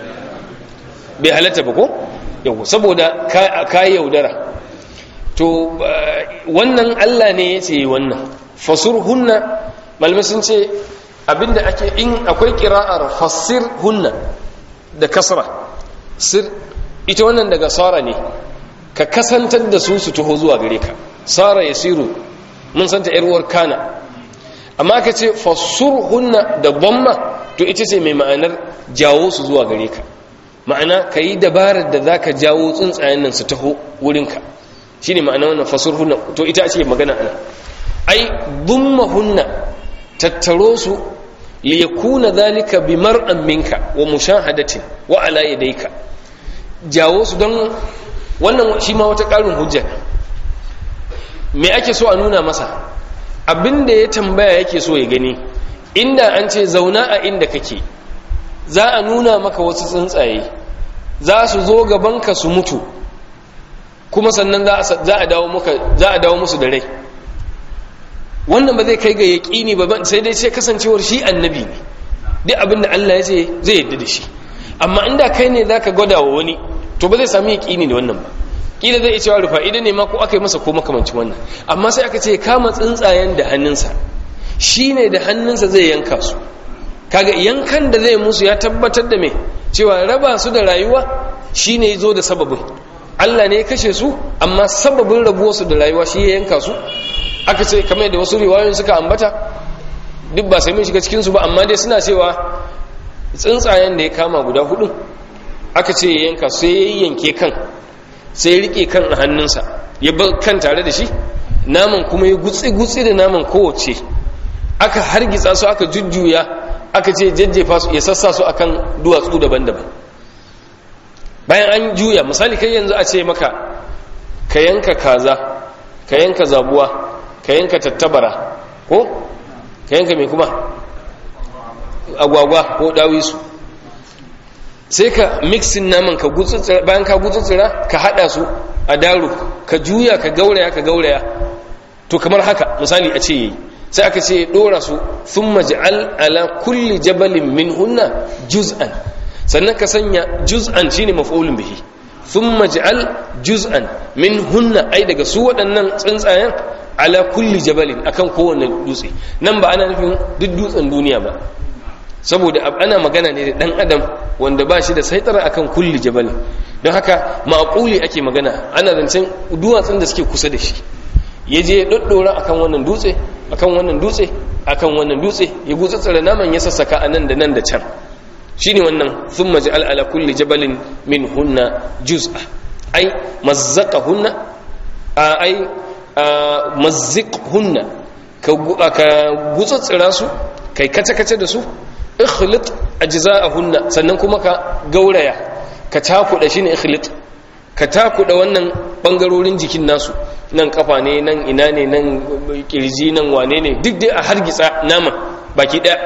bai halatta ba ko yau saboda ka yaudara to wannan allah ne ya ce wannan fasur hunna malamai sun ce abinda ake in akwai kira'ar fasir hunna da kasra sir ita wannan daga sara ne ka kasantar da su su taho zuwa gare ka sara yasiru mun santa yar uwar kana amma ka ce fasurhunna da dhamma to ita ce mai ma'anar jawo su zuwa gare ka ma'ana ka yi dabarar da za ka jawo tsuntsayen nan su taho wurinka shi ne ma'ana wannan fasurhunna to ita ce magana ana ai hunna tattaro su liyakuna zalika bi mar'an minka wa mushahadatin wa ala yadayka jawo su don wannan shi ma wata ƙarin hujja me ake so a nuna masa abinda ya tambaya yake so ya gani inda an ce zauna a inda kake za a nuna maka wasu tsuntsaye za su zo gabanka su mutu kuma sannan za a dawo musu da rai wannan ba zai kai ga yaƙini ba sai dai sai kasancewar shi annabi ne duk abin da Allah ya ce zai yadda da shi amma inda kai ne za ka gwada wa wani to ba zai sami yaƙini da wannan ba ƙila zai cewa rufa idan ne ma ko aka yi masa ko makamancin wannan amma sai aka ce kama tsuntsayen da hannunsa shi ne da hannunsa zai yanka su kaga yankan da zai musu ya tabbatar da me cewa raba su da rayuwa shi ne ya zo da sababin Allah ne ya kashe su amma sababin rabuwarsu da rayuwa shi ya yanka su aka ce kamar da wasu riwayoyin suka ambata duk ba sai mun shiga cikinsu ba amma dai suna cewa tsuntsayen da ya kama guda hudu aka ce ya yanka sai ya yanke kan sai ya rike kan a hannunsa ya bar kan tare da shi naman kuma ya gutsi-gutsi da naman kowace aka hargitsa su aka jujjuya aka ce jajjefa su ya sassa su akan duwatsu daban-daban bayan an juya misali kai yanzu a ce maka ka yanka kaza ka yanka zabuwa ka yanka tattabara ko ka yanka mai kuma agwagwa ko dawisu sai ka mixin naman ka gutsutsura bayan ka gutsutsura ka hada su a daro ka juya ka gauraya ka gauraya to kamar haka misali a ce yi sai aka ce dora su sun maj'al ala kulli jabalin min hunna juz'an sannan ka sanya juz'an shine maf'ulun bihi sun maj'al juz'an min hunna ai daga su waɗannan tsuntsayen ala kulli jabalin akan kowane dutse nan ba ana nufin duk dutsen duniya ba saboda ana magana ne da dan adam wanda ba shi da saitara akan kulli jabalin don haka ma'quli ake magana ana zancen duwatsun da suke kusa da shi ya je ya doddora akan wannan dutse akan wannan dutse akan wannan dutse ya gutsa tsare naman ya sassaka a nan da nan da can shine wannan thumma ja'al ala kulli jabalin min hunna juz'a ai mazzaqahunna ai mazziqhunna ka gutsa tsira su kai kace kace da su ikhlit ajza'ahunna sannan kuma ka gauraya ka takuda shine ikhlit ka takuda wannan bangarorin jikin nasu nan kafa ne nan ina ne nan kirji nan wane ne duk dai a hargitsa nama baki daya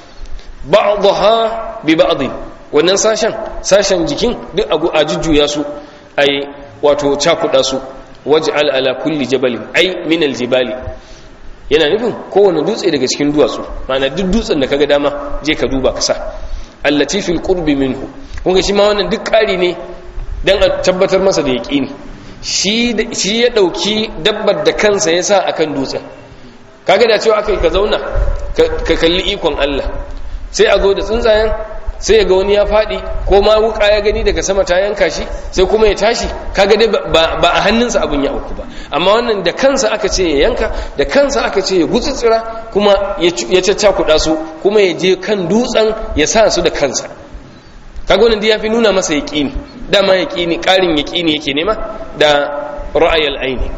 ba'daha bi ba'd wannan sashen sashen jikin duk a jujjuya su ai wato cakuda su waj'al ala kulli jabalin ai min aljibali yana nufin kowane dutse daga cikin duwatsu ma'ana duk dutsen da kaga dama je ka duba ka sa allati fil qurbi minhu kun ga shi ma wannan duk ƙari ne dan a tabbatar masa da yaqini shi shi ya dauki dabbar da kansa yasa akan dutsen kaga da cewa akai ka zauna ka kalli ikon Allah sai a zo da tsuntsayen sai ya ga wani ya faɗi ko ma wuka ya gani daga sama ta yanka shi sai kuma ya tashi kaga dai ba a hannunsa abin ya auku ba amma wannan da kansa aka ce ya yanka da kansa aka ce ya gutsutsura kuma ya caccakuɗa su kuma ya je kan dutsen ya sa su da kansa kaga wannan ya fi nuna masa yaƙini dama yaƙini ƙarin yaƙini yake nema da ra'ayal aini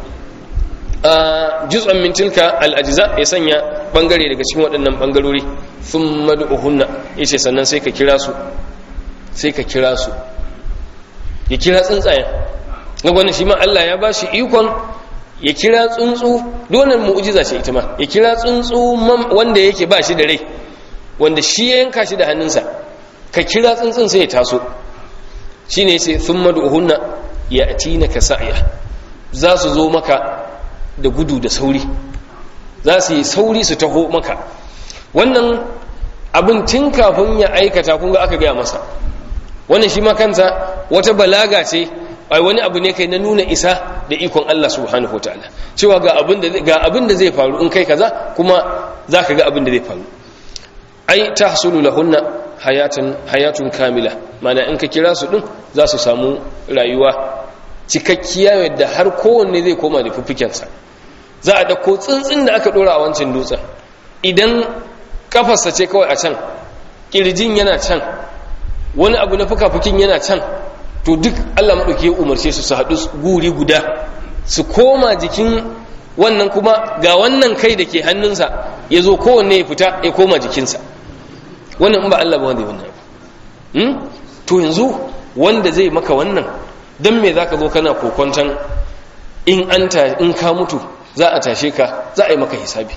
juz'an min tilka al-ajza ya sanya bangare daga cikin waɗannan bangarori sun mad'uhunna yace sannan sai ka kira su sai ka kira su ya kira tsuntsayen ga wannan shi ma Allah ya bashi ikon ya kira tsuntsu donan mu'jiza ce ita ma ya kira tsuntsu wanda yake ba shi da rai wanda shi ya yanka shi da hannunsa ka kira tsuntsun sai ya taso shine yace thumma du'hunna ya'tinaka sa'ya za su zo maka da gudu da sauri za su yi sauri su taho maka wannan abin tun kafin ya aikata kun ga aka gaya masa wannan shi ma kansa wata balaga ce ai wani abu ne kai na nuna isa da ikon Allah subhanahu wataala cewa ga abin da ga abin da zai faru in kai kaza kuma zaka ga abin da zai faru ai tahsulu lahunna hayatun hayatun kamila mana in ka kira su din za su samu rayuwa cikakkiya yadda har kowanne zai koma da fuffikensa za a dauko tsuntsun da aka dora a wancan dutsen idan kafarsa ce kawai a can kirjin yana can wani abu na fuka-fukin yana can to duk Allah maɗauki ya umarce su su haɗu guri guda su koma jikin wannan kuma ga wannan kai da ke hannunsa ya zo kowanne ya fita ya koma jikinsa wannan in ba Allah ba wanda wannan hmm? to yanzu wanda zai maka wannan don me za ka zo kana kokonton in an in ka mutu za a tashe ka za a yi maka hisabi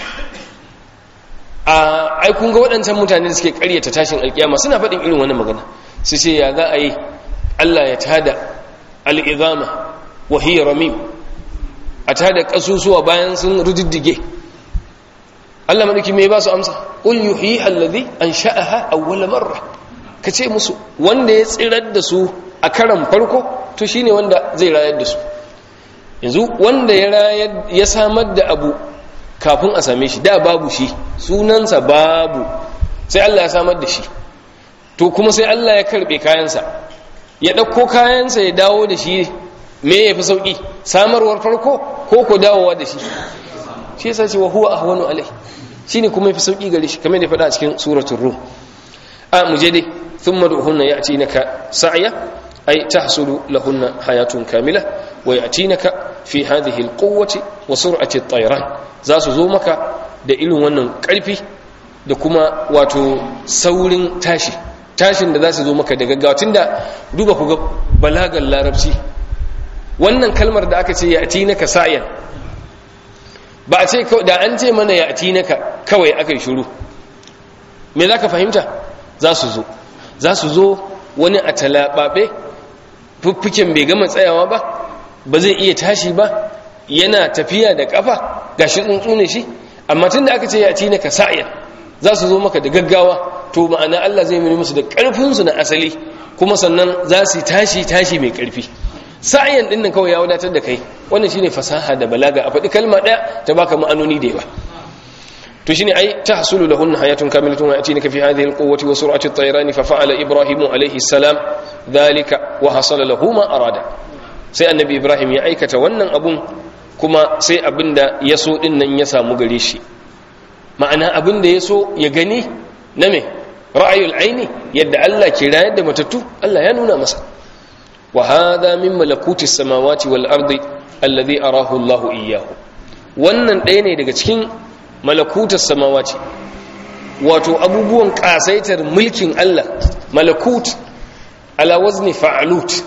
a ai kun ga waɗancan mutane da suke ƙaryata tashin alƙiyama suna faɗin irin wannan magana su ce ya za a yi Allah ya tada al'izama wa hiya ramim a tada ƙasusuwa bayan sun rudiddige Allah maɗauki mai ba su amsa ƙul yuhi allazi an sha'aha awwala marra ka ce musu wanda ya tsirar da su a karan farko to shine wanda zai rayar da su yanzu wanda ya rayar ya samar da abu kafin a same shi da babu shi sunansa babu sai Allah ya samar da shi to kuma sai Allah ya karbe kayansa ya ɗauko kayansa ya dawo da shi me ya fi sauƙi samarwar farko ko ko dawowa da shi shi yasa ce wa huwa ahwanu alai shine kuma yafi sauƙi gare shi kamar da faɗa a cikin suratul rum a mu je dai thumma duhunna ya'tinaka sa'ya ay tahsulu lahunna hayatun kamila wa ya'tinaka fi hadhihi alquwwati wa sur'ati at-tayran za su zo maka da irin wannan ƙarfi da kuma wato saurin tashi tashin da za su zo maka da gaggawa tunda duba ku ga balagar larabci wannan kalmar da aka ce ya ati naka sa'yan ba a ce da an ce mana ya ati naka kawai aka yi shuru me za ka fahimta za su zo za su zo wani a talaɓaɓe fuffuken bai gama tsayawa ba ba zai iya tashi ba yana tafiya da ƙafa ga shi tsuntsu ne shi amma tun da aka ce ya ati naka sa'yan za su zo maka da gaggawa to ma'ana Allah zai mai musu da ƙarfinsu na asali kuma sannan za su tashi tashi mai ƙarfi sa'ayan din nan kawai ya wadatar da kai wannan shine fasaha da balaga a faɗi kalma ɗaya ta baka ma'anoni da yawa to shine ai tahsulu lahun hayatun kamilatun wa yatinaka fi hadhihi alquwwati wa sur'ati at-tayran fa fa'ala ibrahimu alayhi salam dhalika wa hasala lahu ma arada sai annabi ibrahim ya aikata wannan abun kuma sai abinda ya so din nan ya samu gare shi ma'ana abin da ya so ya gani na me ra'ayul aini yadda Allah ke rayar da matattu Allah ya nuna masa wa hadha min malakutis samawati wal ardi alladhi arahu Allah iyyahu wannan ɗaya ne daga cikin malakutas samawati wato abubuwan kasaitar mulkin Allah malakut ala wazni fa'alut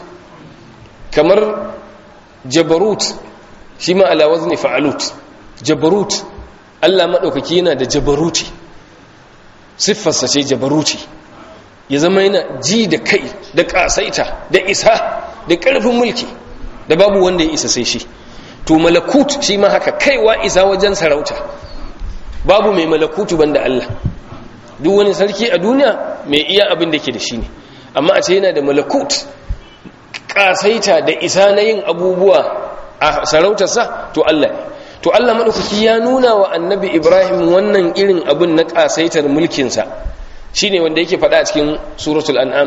kamar jabarut shi ma ala wazni fa'alut jabarut Allah maɗaukaki yana da jabaruti siffarsa ce jabaruti ya zama yana ji da kai da ƙasaita da isa da ƙarfin mulki da babu wanda ya isa sai shi to malakut shi ma haka kaiwa isa wajen sarauta babu mai malakutu banda Allah duk wani sarki a duniya mai iya abin da ke da shi ne amma a ce yana da malakut ƙasaita da isa na yin abubuwa a sarautarsa to Allah ne to Allah maɗaukaki ya nuna wa annabi Ibrahim wannan irin abin na ƙasaitar mulkinsa shi ne wanda yake faɗa a cikin suratul an'am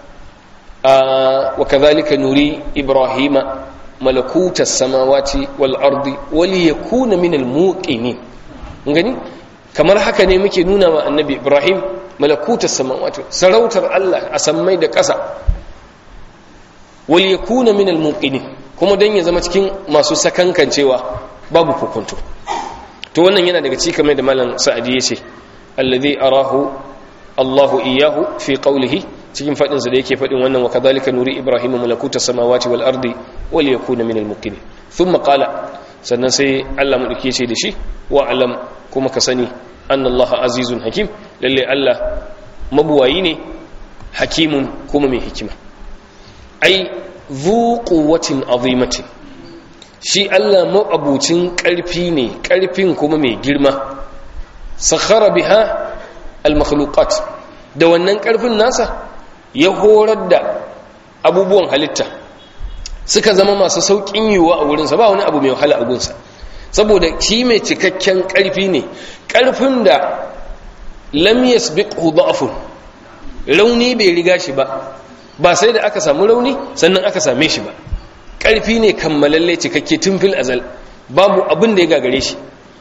wa kazalika nuri Ibrahima malakutas samawati wal ardi wal yakuna minal muqinin gani kamar haka ne muke nuna wa annabi Ibrahim malakutas samawati sarautar Allah a sammai da ƙasa wal yakuna minal muqinin kuma dan ya zama cikin masu sakankancewa babu hukunto to wannan yana daga cikin mai da malam sa'adi yace alladhi arahu Allahu iyyahu fi qawlihi cikin fadin sa da yake fadin wannan wa kadhalika nuri ibrahim malakuta samawati wal ardi wal yakuna min al muqinin thumma qala sannan sai Allah mu dake ce da shi wa alam kuma ka sani anna Allah azizun hakim lalle Allah mabuwayi ne hakimun kuma mai hikima ai zu quwwatin azimatin shi Allah ma'abucin ƙarfi ne ƙarfin kuma mai girma sakhara biha al-makhluqat da wannan ƙarfin nasa ya horar da abubuwan halitta suka zama masu sauƙin yiwuwa a wurinsa ba wani abu mai wahala a gunsa saboda shi mai cikakken ƙarfi ne ƙarfin da lam yasbiqhu da'fun rauni bai riga shi ba ba sai da aka samu rauni sannan aka same shi ba ƙarfi ne kammalalle cikakke tun fil azal babu abin da ya gagare shi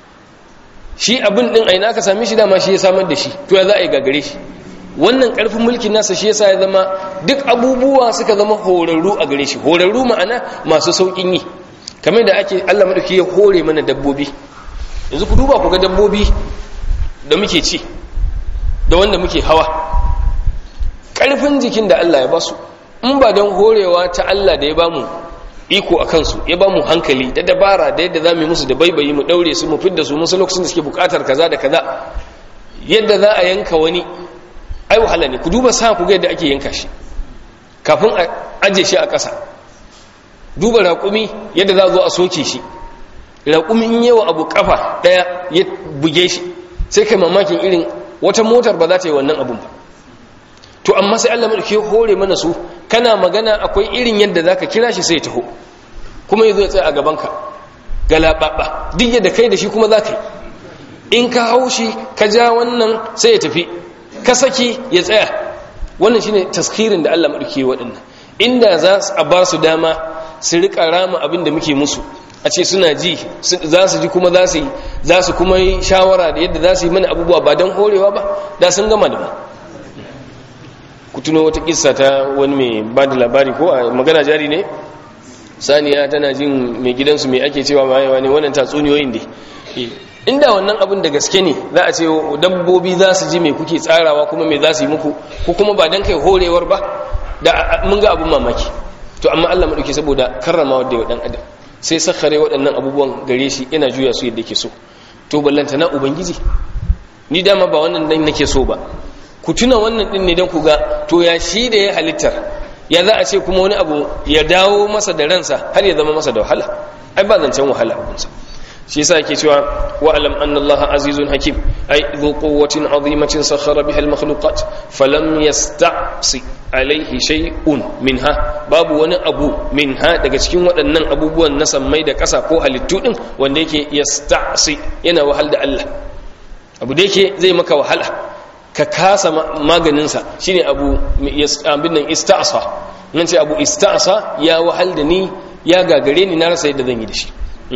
shi abin din aina aka same shi dama shi ya samar da shi to ya za a yi gagare shi wannan ƙarfin mulkin nasa shi yasa ya zama duk abubuwa suka zama horarru a gare shi horarru ma'ana masu sauƙin yi kamar da ake Allah madauki ya hore mana dabbobi yanzu ku duba ku ga dabbobi da muke ci da wanda muke hawa ƙarfin jikin da Allah ya basu in ba don horewa ta Allah da ya bamu iko a kansu ya bamu hankali da dabara da yadda za mu yi musu da baibayi mu daure su mu fidda su musu lokacin da suke bukatar kaza da kaza yadda za a yanka wani ai wahala ne ku duba sa ku ga yadda ake yanka shi kafin a aje shi a ƙasa duba raƙumi yadda za a zo a soke shi raƙumi in yawa abu kafa ɗaya ya buge shi sai kai mamakin irin wata motar ba za ta yi wannan abun ba to amma sai Allah mulki hore mana su kana magana akwai irin yadda zaka kira shi sai ya taho kuma yazo ya tsaya a gaban ka galababa duk yadda kai da shi kuma zaka yi in ka haushi ka ja wannan sai ya tafi ka saki ya tsaya wannan shine taskirin da Allah mulki waɗannan inda za su a ba su dama su rika rama abin da muke musu a ce suna ji za su ji kuma za su yi za su kuma yi shawara da yadda za su yi mana abubuwa ba don horewa ba da sun gama da mu ku tuno wata kissa ta wani mai ba da labari ko a magana jari ne saniya tana jin mai gidansu mai ake cewa mayewa ne wannan tatsuniyoyin da inda wannan abin da gaske ne za a ce dabbobi za su ji mai kuke tsarawa kuma mai za su yi muku ko kuma ba don kai horewar ba da mun ga abin mamaki to amma allah maɗauki saboda karrama wadda ya ɗan adam sai sakhare waɗannan abubuwan gare shi yana juya su yadda ke so to ballanta na ubangiji ni dama ba wannan dan nake so ba ku tuna wannan din ne don ku ga to ya shi da ya halittar ya za a ce kuma wani abu ya dawo masa da ransa har ya zama masa da wahala ai ba zancen wahala abunsa shi yasa yake cewa wa alam anna Allah azizun hakim ai dhu quwwatin azimatin sakhara biha al makhluqat falam yasta'si alaihi shay'un minha babu wani abu minha daga cikin waɗannan abubuwan na sammai da ƙasa ko halittu din wanda yake yasta'si yana wahal da Allah abu da yake zai maka wahala ka kasa maganinsa shine abu abin nan ista'sa nan ce abu ista'sa ya wahal da ni ya gagare ni na rasa yadda zan yi da shi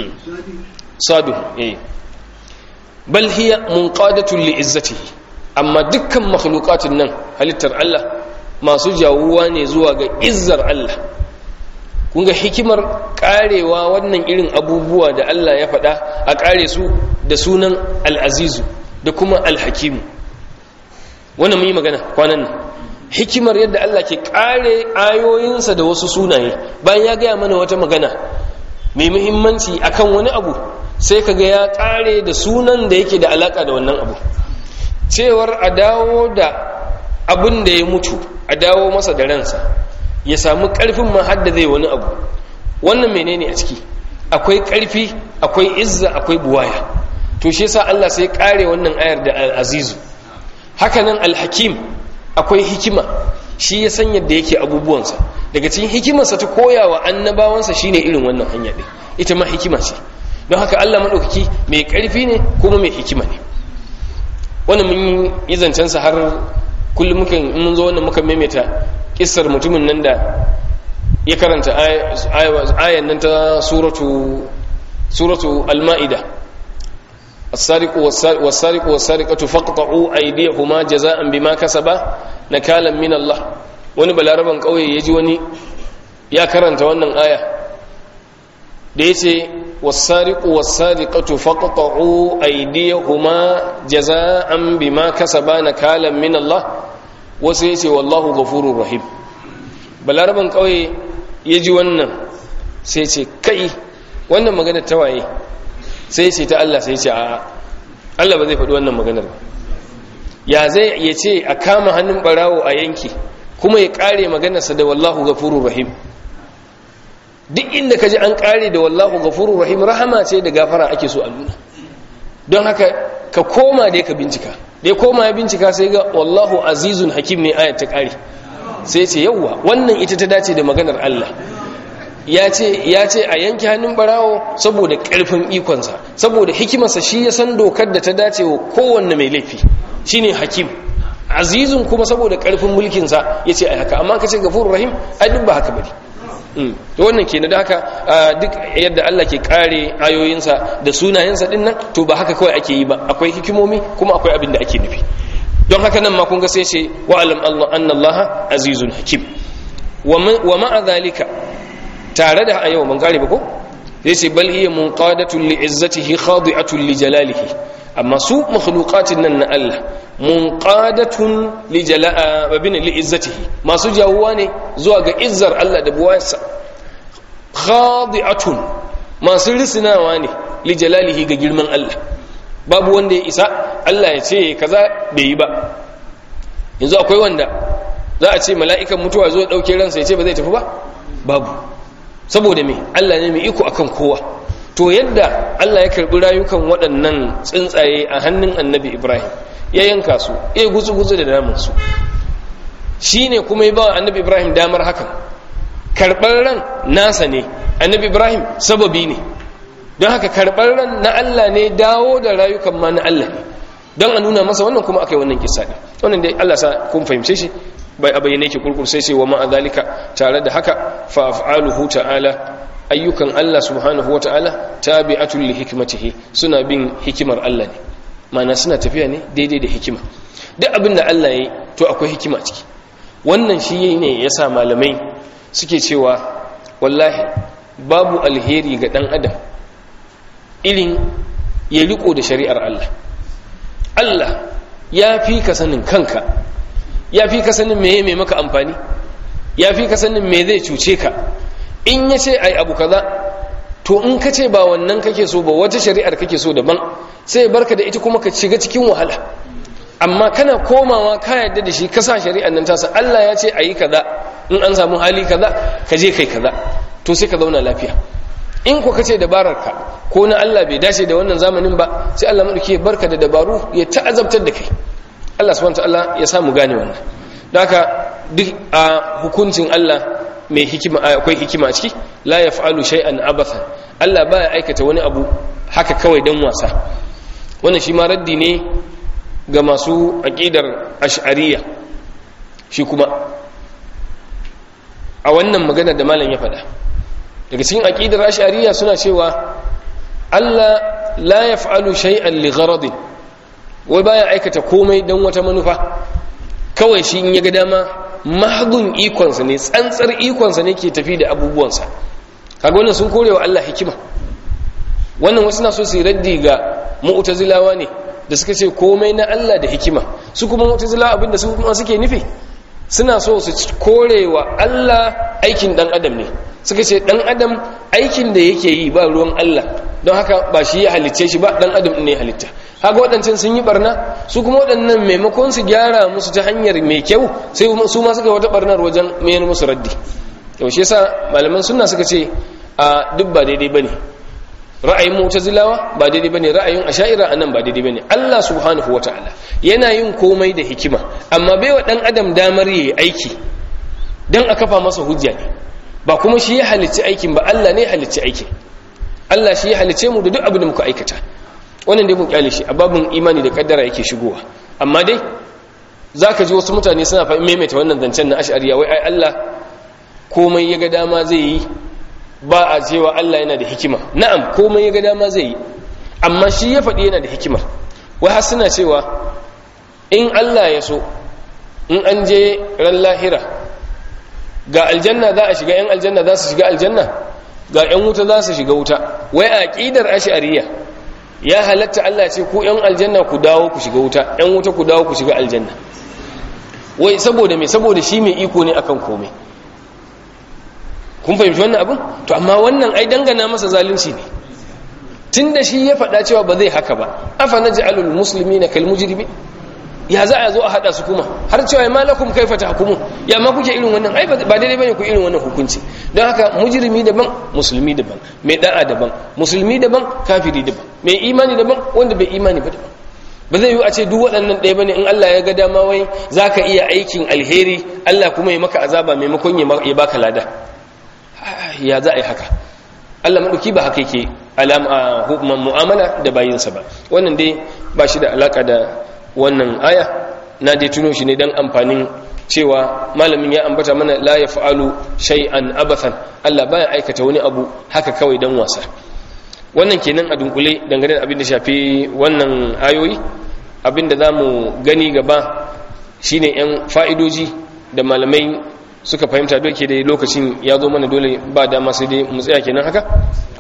sadu eh bal hiya munqadatun li izzatihi amma dukkan makhluqatin nan halittar Allah masu jawuwa ne zuwa ga izzar Allah kun ga hikimar karewa wannan irin abubuwa da Allah ya faɗa a kare su da sunan al-azizu da kuma al-hakimu wannan mun yi magana kwanan nan hikimar yadda Allah ke kare ayoyinsa da wasu sunaye bayan ya gaya mana wata magana mai muhimmanci akan wani abu sai kaga ya kare da sunan da yake da alaka da wannan abu cewar a dawo da abin da ya mutu a dawo masa da ransa ya samu karfin ma hadda zai wani abu wannan menene a ciki akwai karfi akwai izza akwai buwaya to shi yasa Allah sai kare wannan ayar da al-azizu hakanan al-hakim akwai hikima shi ya san yadda yake abubuwansa daga cikin hikimarsa ta koyawa annabawansa shine irin wannan hanya din ita ma hikima ce don haka Allah madaukaki mai karfi ne kuma mai hikima ne wannan mun yi zancen sa har kullum muka mun zo wannan muka maimaita kissar mutumin nan da ya karanta ayan nan ta suratu suratu al-ma'ida السارق والسارق والسارقة فاقطعوا أيديهما جزاء بما كسبا نكالا من الله wani balaraban kauye ya ji wani ya karanta wannan aya da ya ce wasariƙu wasariƙatu faƙaƙa'u aidiyahuma jaza'an bima kasaba na kalan min Allah wasu ya ce wallahu gafurur rahim balaraban kauye ya ji wannan sai ce kai wannan magana ta waye sai ce ta Allah sai ce a Allah ba zai faɗi wannan maganar ba ya zai ya ce a kama hannun barawo a yanki kuma ya ƙare maganarsa da wallahu gafurur rahim duk inda ka ji an ƙare da wallahu gafurur rahim rahama ce da gafara ake so a nuna don haka ka koma da ka bincika da ya koma ya bincika sai ga wallahu azizun hakim ne ayat ta ƙare sai ce yawwa wannan ita ta dace da maganar Allah ya ce a yanke hannun barawo saboda ƙarfin ikonsa saboda hikimarsa shi ya san dokar da ta dace wa kowanne mai laifi shine hakim azizun kuma saboda karfin mulkin sa yace ai haka amma kace gafurur rahim ai duk ba haka bane to wannan ke da haka duk yadda Allah ke kare ayoyinsa da sunayensa din nan to ba haka kawai ake yi ba akwai hikimomi kuma akwai abin da ake nufi don haka nan ma kun ga sai ce wa alam Allah anna Allah azizun hakim wa ma'a zalika tare da ayyau ban kare ba ko sai ce bal hiya munqadatun li izzatihi khadi'atun li jalalihi amma su makhluqatin nan na Allah munqadatun li jala'a babin li izzatihi masu jawuwa ne zuwa ga izzar Allah da buwayarsa khadi'atun masu risinawa ne li jalalihi ga girman Allah babu wanda ya isa Allah ya ce kaza bai yi ba yanzu akwai wanda za a ce mala'ikan mutuwa zo dauke ransa ya ce ba zai tafi ba babu saboda me Allah ne mai iko akan kowa to yadda Allah ya karbi rayukan waɗannan tsuntsaye a hannun annabi Ibrahim ya yanka su ya gutsu-gutsu da namun su shine kuma ya ba annabi Ibrahim damar hakan karɓar ran nasa ne annabi Ibrahim sababi ne don haka karɓar ran na Allah ne dawo da rayukan ma na Allah ne don a nuna masa wannan kuma aka yi wannan kisa ne wannan dai Allah sa kun fahimce shi bai a bayyane ke kurkur sai sai wa ma'a zalika tare da haka fa af'aluhu ta'ala ayyukan Allah subhanahu wa ta'ala tabi'atul li hikmatihi suna bin hikimar Allah ne mana suna tafiya ne daidai da hikima duk abin da Allah yayi to akwai hikima ciki wannan shi ne yasa malamai suke cewa wallahi babu alheri ga dan adam irin ya riko da shari'ar Allah Allah ya fi ka sanin kanka ya fi ka sanin meye mai maka amfani ya fi ka sanin me zai cuce ka in ya ce ai abu kaza to in ka ce ba wannan kake so ba wata shari'ar kake so daban sai barka da ita kuma ka shiga cikin wahala amma kana komawa ka yadda da shi ka sa shari'ar nan tasa Allah ya ce ayi kaza in an samu hali kaza ka je kai kaza to sai ka zauna lafiya in ko kace dabarar ka ko na Allah bai dace da wannan zamanin ba sai Allah madauki ya barka da dabaru ya ta'azabtar da kai Allah subhanahu wataala ya samu gane wannan don haka duk a hukuncin Allah mai hikima akwai hikima a ciki la yaf'alu shay'an abathan Allah baya aikata wani abu haka kawai dan wasa wannan shi ma raddi ne ga masu aqidar ash'ariyya shi kuma a wannan magana da malam ya faɗa daga cikin aqidar ash'ariyya suna cewa Allah la yaf'alu shay'an li gharadin wai baya aikata komai dan wata manufa kawai shi in ya ga dama mahdun ikonsa ne tsantsar ikonsa ne ke tafi da abubuwansa kaga wannan sun kore wa Allah hikima wannan wasu na so su raddi ga mu'tazilawa ne da suka ce komai na Allah da hikima su kuma mu'tazilawa abinda su kuma suke nufi suna so su kore wa Allah aikin dan adam ne suka ce dan adam aikin da yake yi ba ruwan Allah don haka ba shi ya halicce shi ba dan adam ne halitta haka waɗancan sun yi barna su kuma waɗannan maimakon su gyara musu ta hanyar mai kyau sai su ma suka wata barnar wajen mayar musu raddi yaushe yasa malaman sunna suka ce a duk ba daidai bane ra'ayin mu'tazilawa ba daidai bane ra'ayin asha'ira anan ba daidai bane Allah subhanahu wataala yana yin komai da hikima amma bai wa dan adam damar yayi aiki dan a kafa masa hujja ne ba kuma shi ya halicci aikin ba Allah ne ya halicci aikin Allah shi ya halicce mu da duk abin da muka aikata wannan dai mun kyale shi a babin imani da kaddara yake shigowa amma dai zaka ji wasu mutane suna fa maimaita wannan zancen na ash'ariya wai ai Allah komai ya ga dama zai yi ba a cewa Allah yana da hikima na'am komai ya ga dama zai yi amma shi ya faɗi yana da hikima wai har suna cewa in Allah ya so in an je ran lahira ga aljanna za a shiga yan aljanna za su shiga aljanna ga yan wuta za su shiga wuta wai aqidar ash'ariya ya halatta Allah ce ku yan aljanna ku dawo ku shiga wuta yan wuta ku dawo ku shiga aljanna wai saboda me saboda shi mai iko ne akan komai kun fahimci wannan abin to amma wannan ai dangana masa zalunci ne tunda shi ya faɗa cewa ba zai haka ba afa naj'alul muslimina kal mujrimin ya za a zo a hada su kuma har cewa ya malakum kaifa tahkumun ya ma kuke irin wannan ai ba daidai bane ku irin wannan hukunci don haka mujrimi daban musulmi daban mai da'a daban musulmi daban kafiri daban mai imani daban wanda bai imani ba daban ba zai yi a ce duk waɗannan ɗaya bane in Allah ya ga dama wai zaka iya aikin alheri Allah kuma ya maka azaba maimakon ya baka lada ya za a yi haka Allah maɗauki ba haka yake mu'amala da bayinsa ba wannan dai ba shi da alaka da wannan aya na dai tuno shi ne dan amfanin cewa malamin ya ambata mana la yaf'alu shay'an abathan Allah baya aikata wani abu haka kawai dan wasa wannan kenan a dunkule dangane da abin da shafi wannan ayoyi abin da zamu gani gaba shine yan fa'idoji da malamai suka fahimta doke da lokacin ya zo mana dole ba dama sai dai mu tsaya kenan haka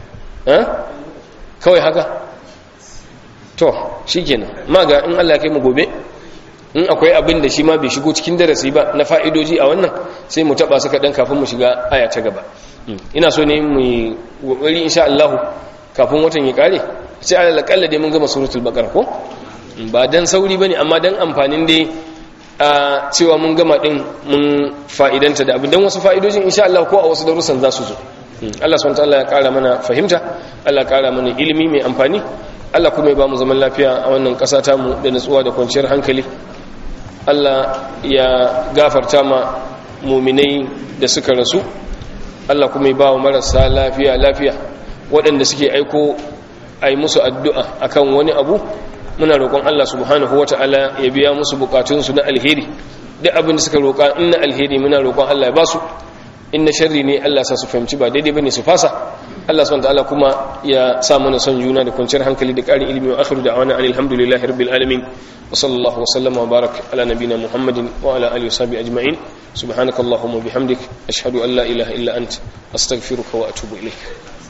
kawai haka to shikenan maga in Allah ya kai mu gobe in akwai abin da shi ma bai shigo cikin darasi ba na fa'idoji a wannan sai mu taba suka dan kafin mu shiga aya ta gaba ina so ne mu kokari insha Allah kafin watan ya kare sai alal kalla dai mun gama suratul baqara ko ba dan sauri bane amma dan amfanin dai a cewa mun gama din mun fa'idanta da abin dan wasu fa'idojin insha Allah ko a wasu darussan za su zo Allah subhanahu wa ta'ala ya kara mana fahimta Allah ya kara mana ilimi mai amfani Allah kuma ya ba mu zaman lafiya a wannan ƙasa tamu da nutsuwa da kwanciyar hankali Allah ya gafarta ma muminai da suka rasu Allah kuma ya ba wa marasa lafiya lafiya waɗanda suke aiko a yi musu addu'a akan wani abu muna roƙon Allah subhanahu wa ta'ala ya biya musu bukatunsu na alheri duk abin da suka roƙa in na alheri muna roƙon Allah ya ba su in na sharri ne Allah sa su fahimci ba daidai bane su fasa Allah subhanahu wa ta'ala kuma ya sa mana son juna da kwanciyar hankali da ƙarin ilimi wa akhiru da'wana alhamdulillahi rabbil alamin وصلى الله وسلم وبارك على نبينا محمد وعلى اله وصحبه اجمعين سبحانك اللهم وبحمدك اشهد ان لا اله الا انت استغفرك واتوب اليك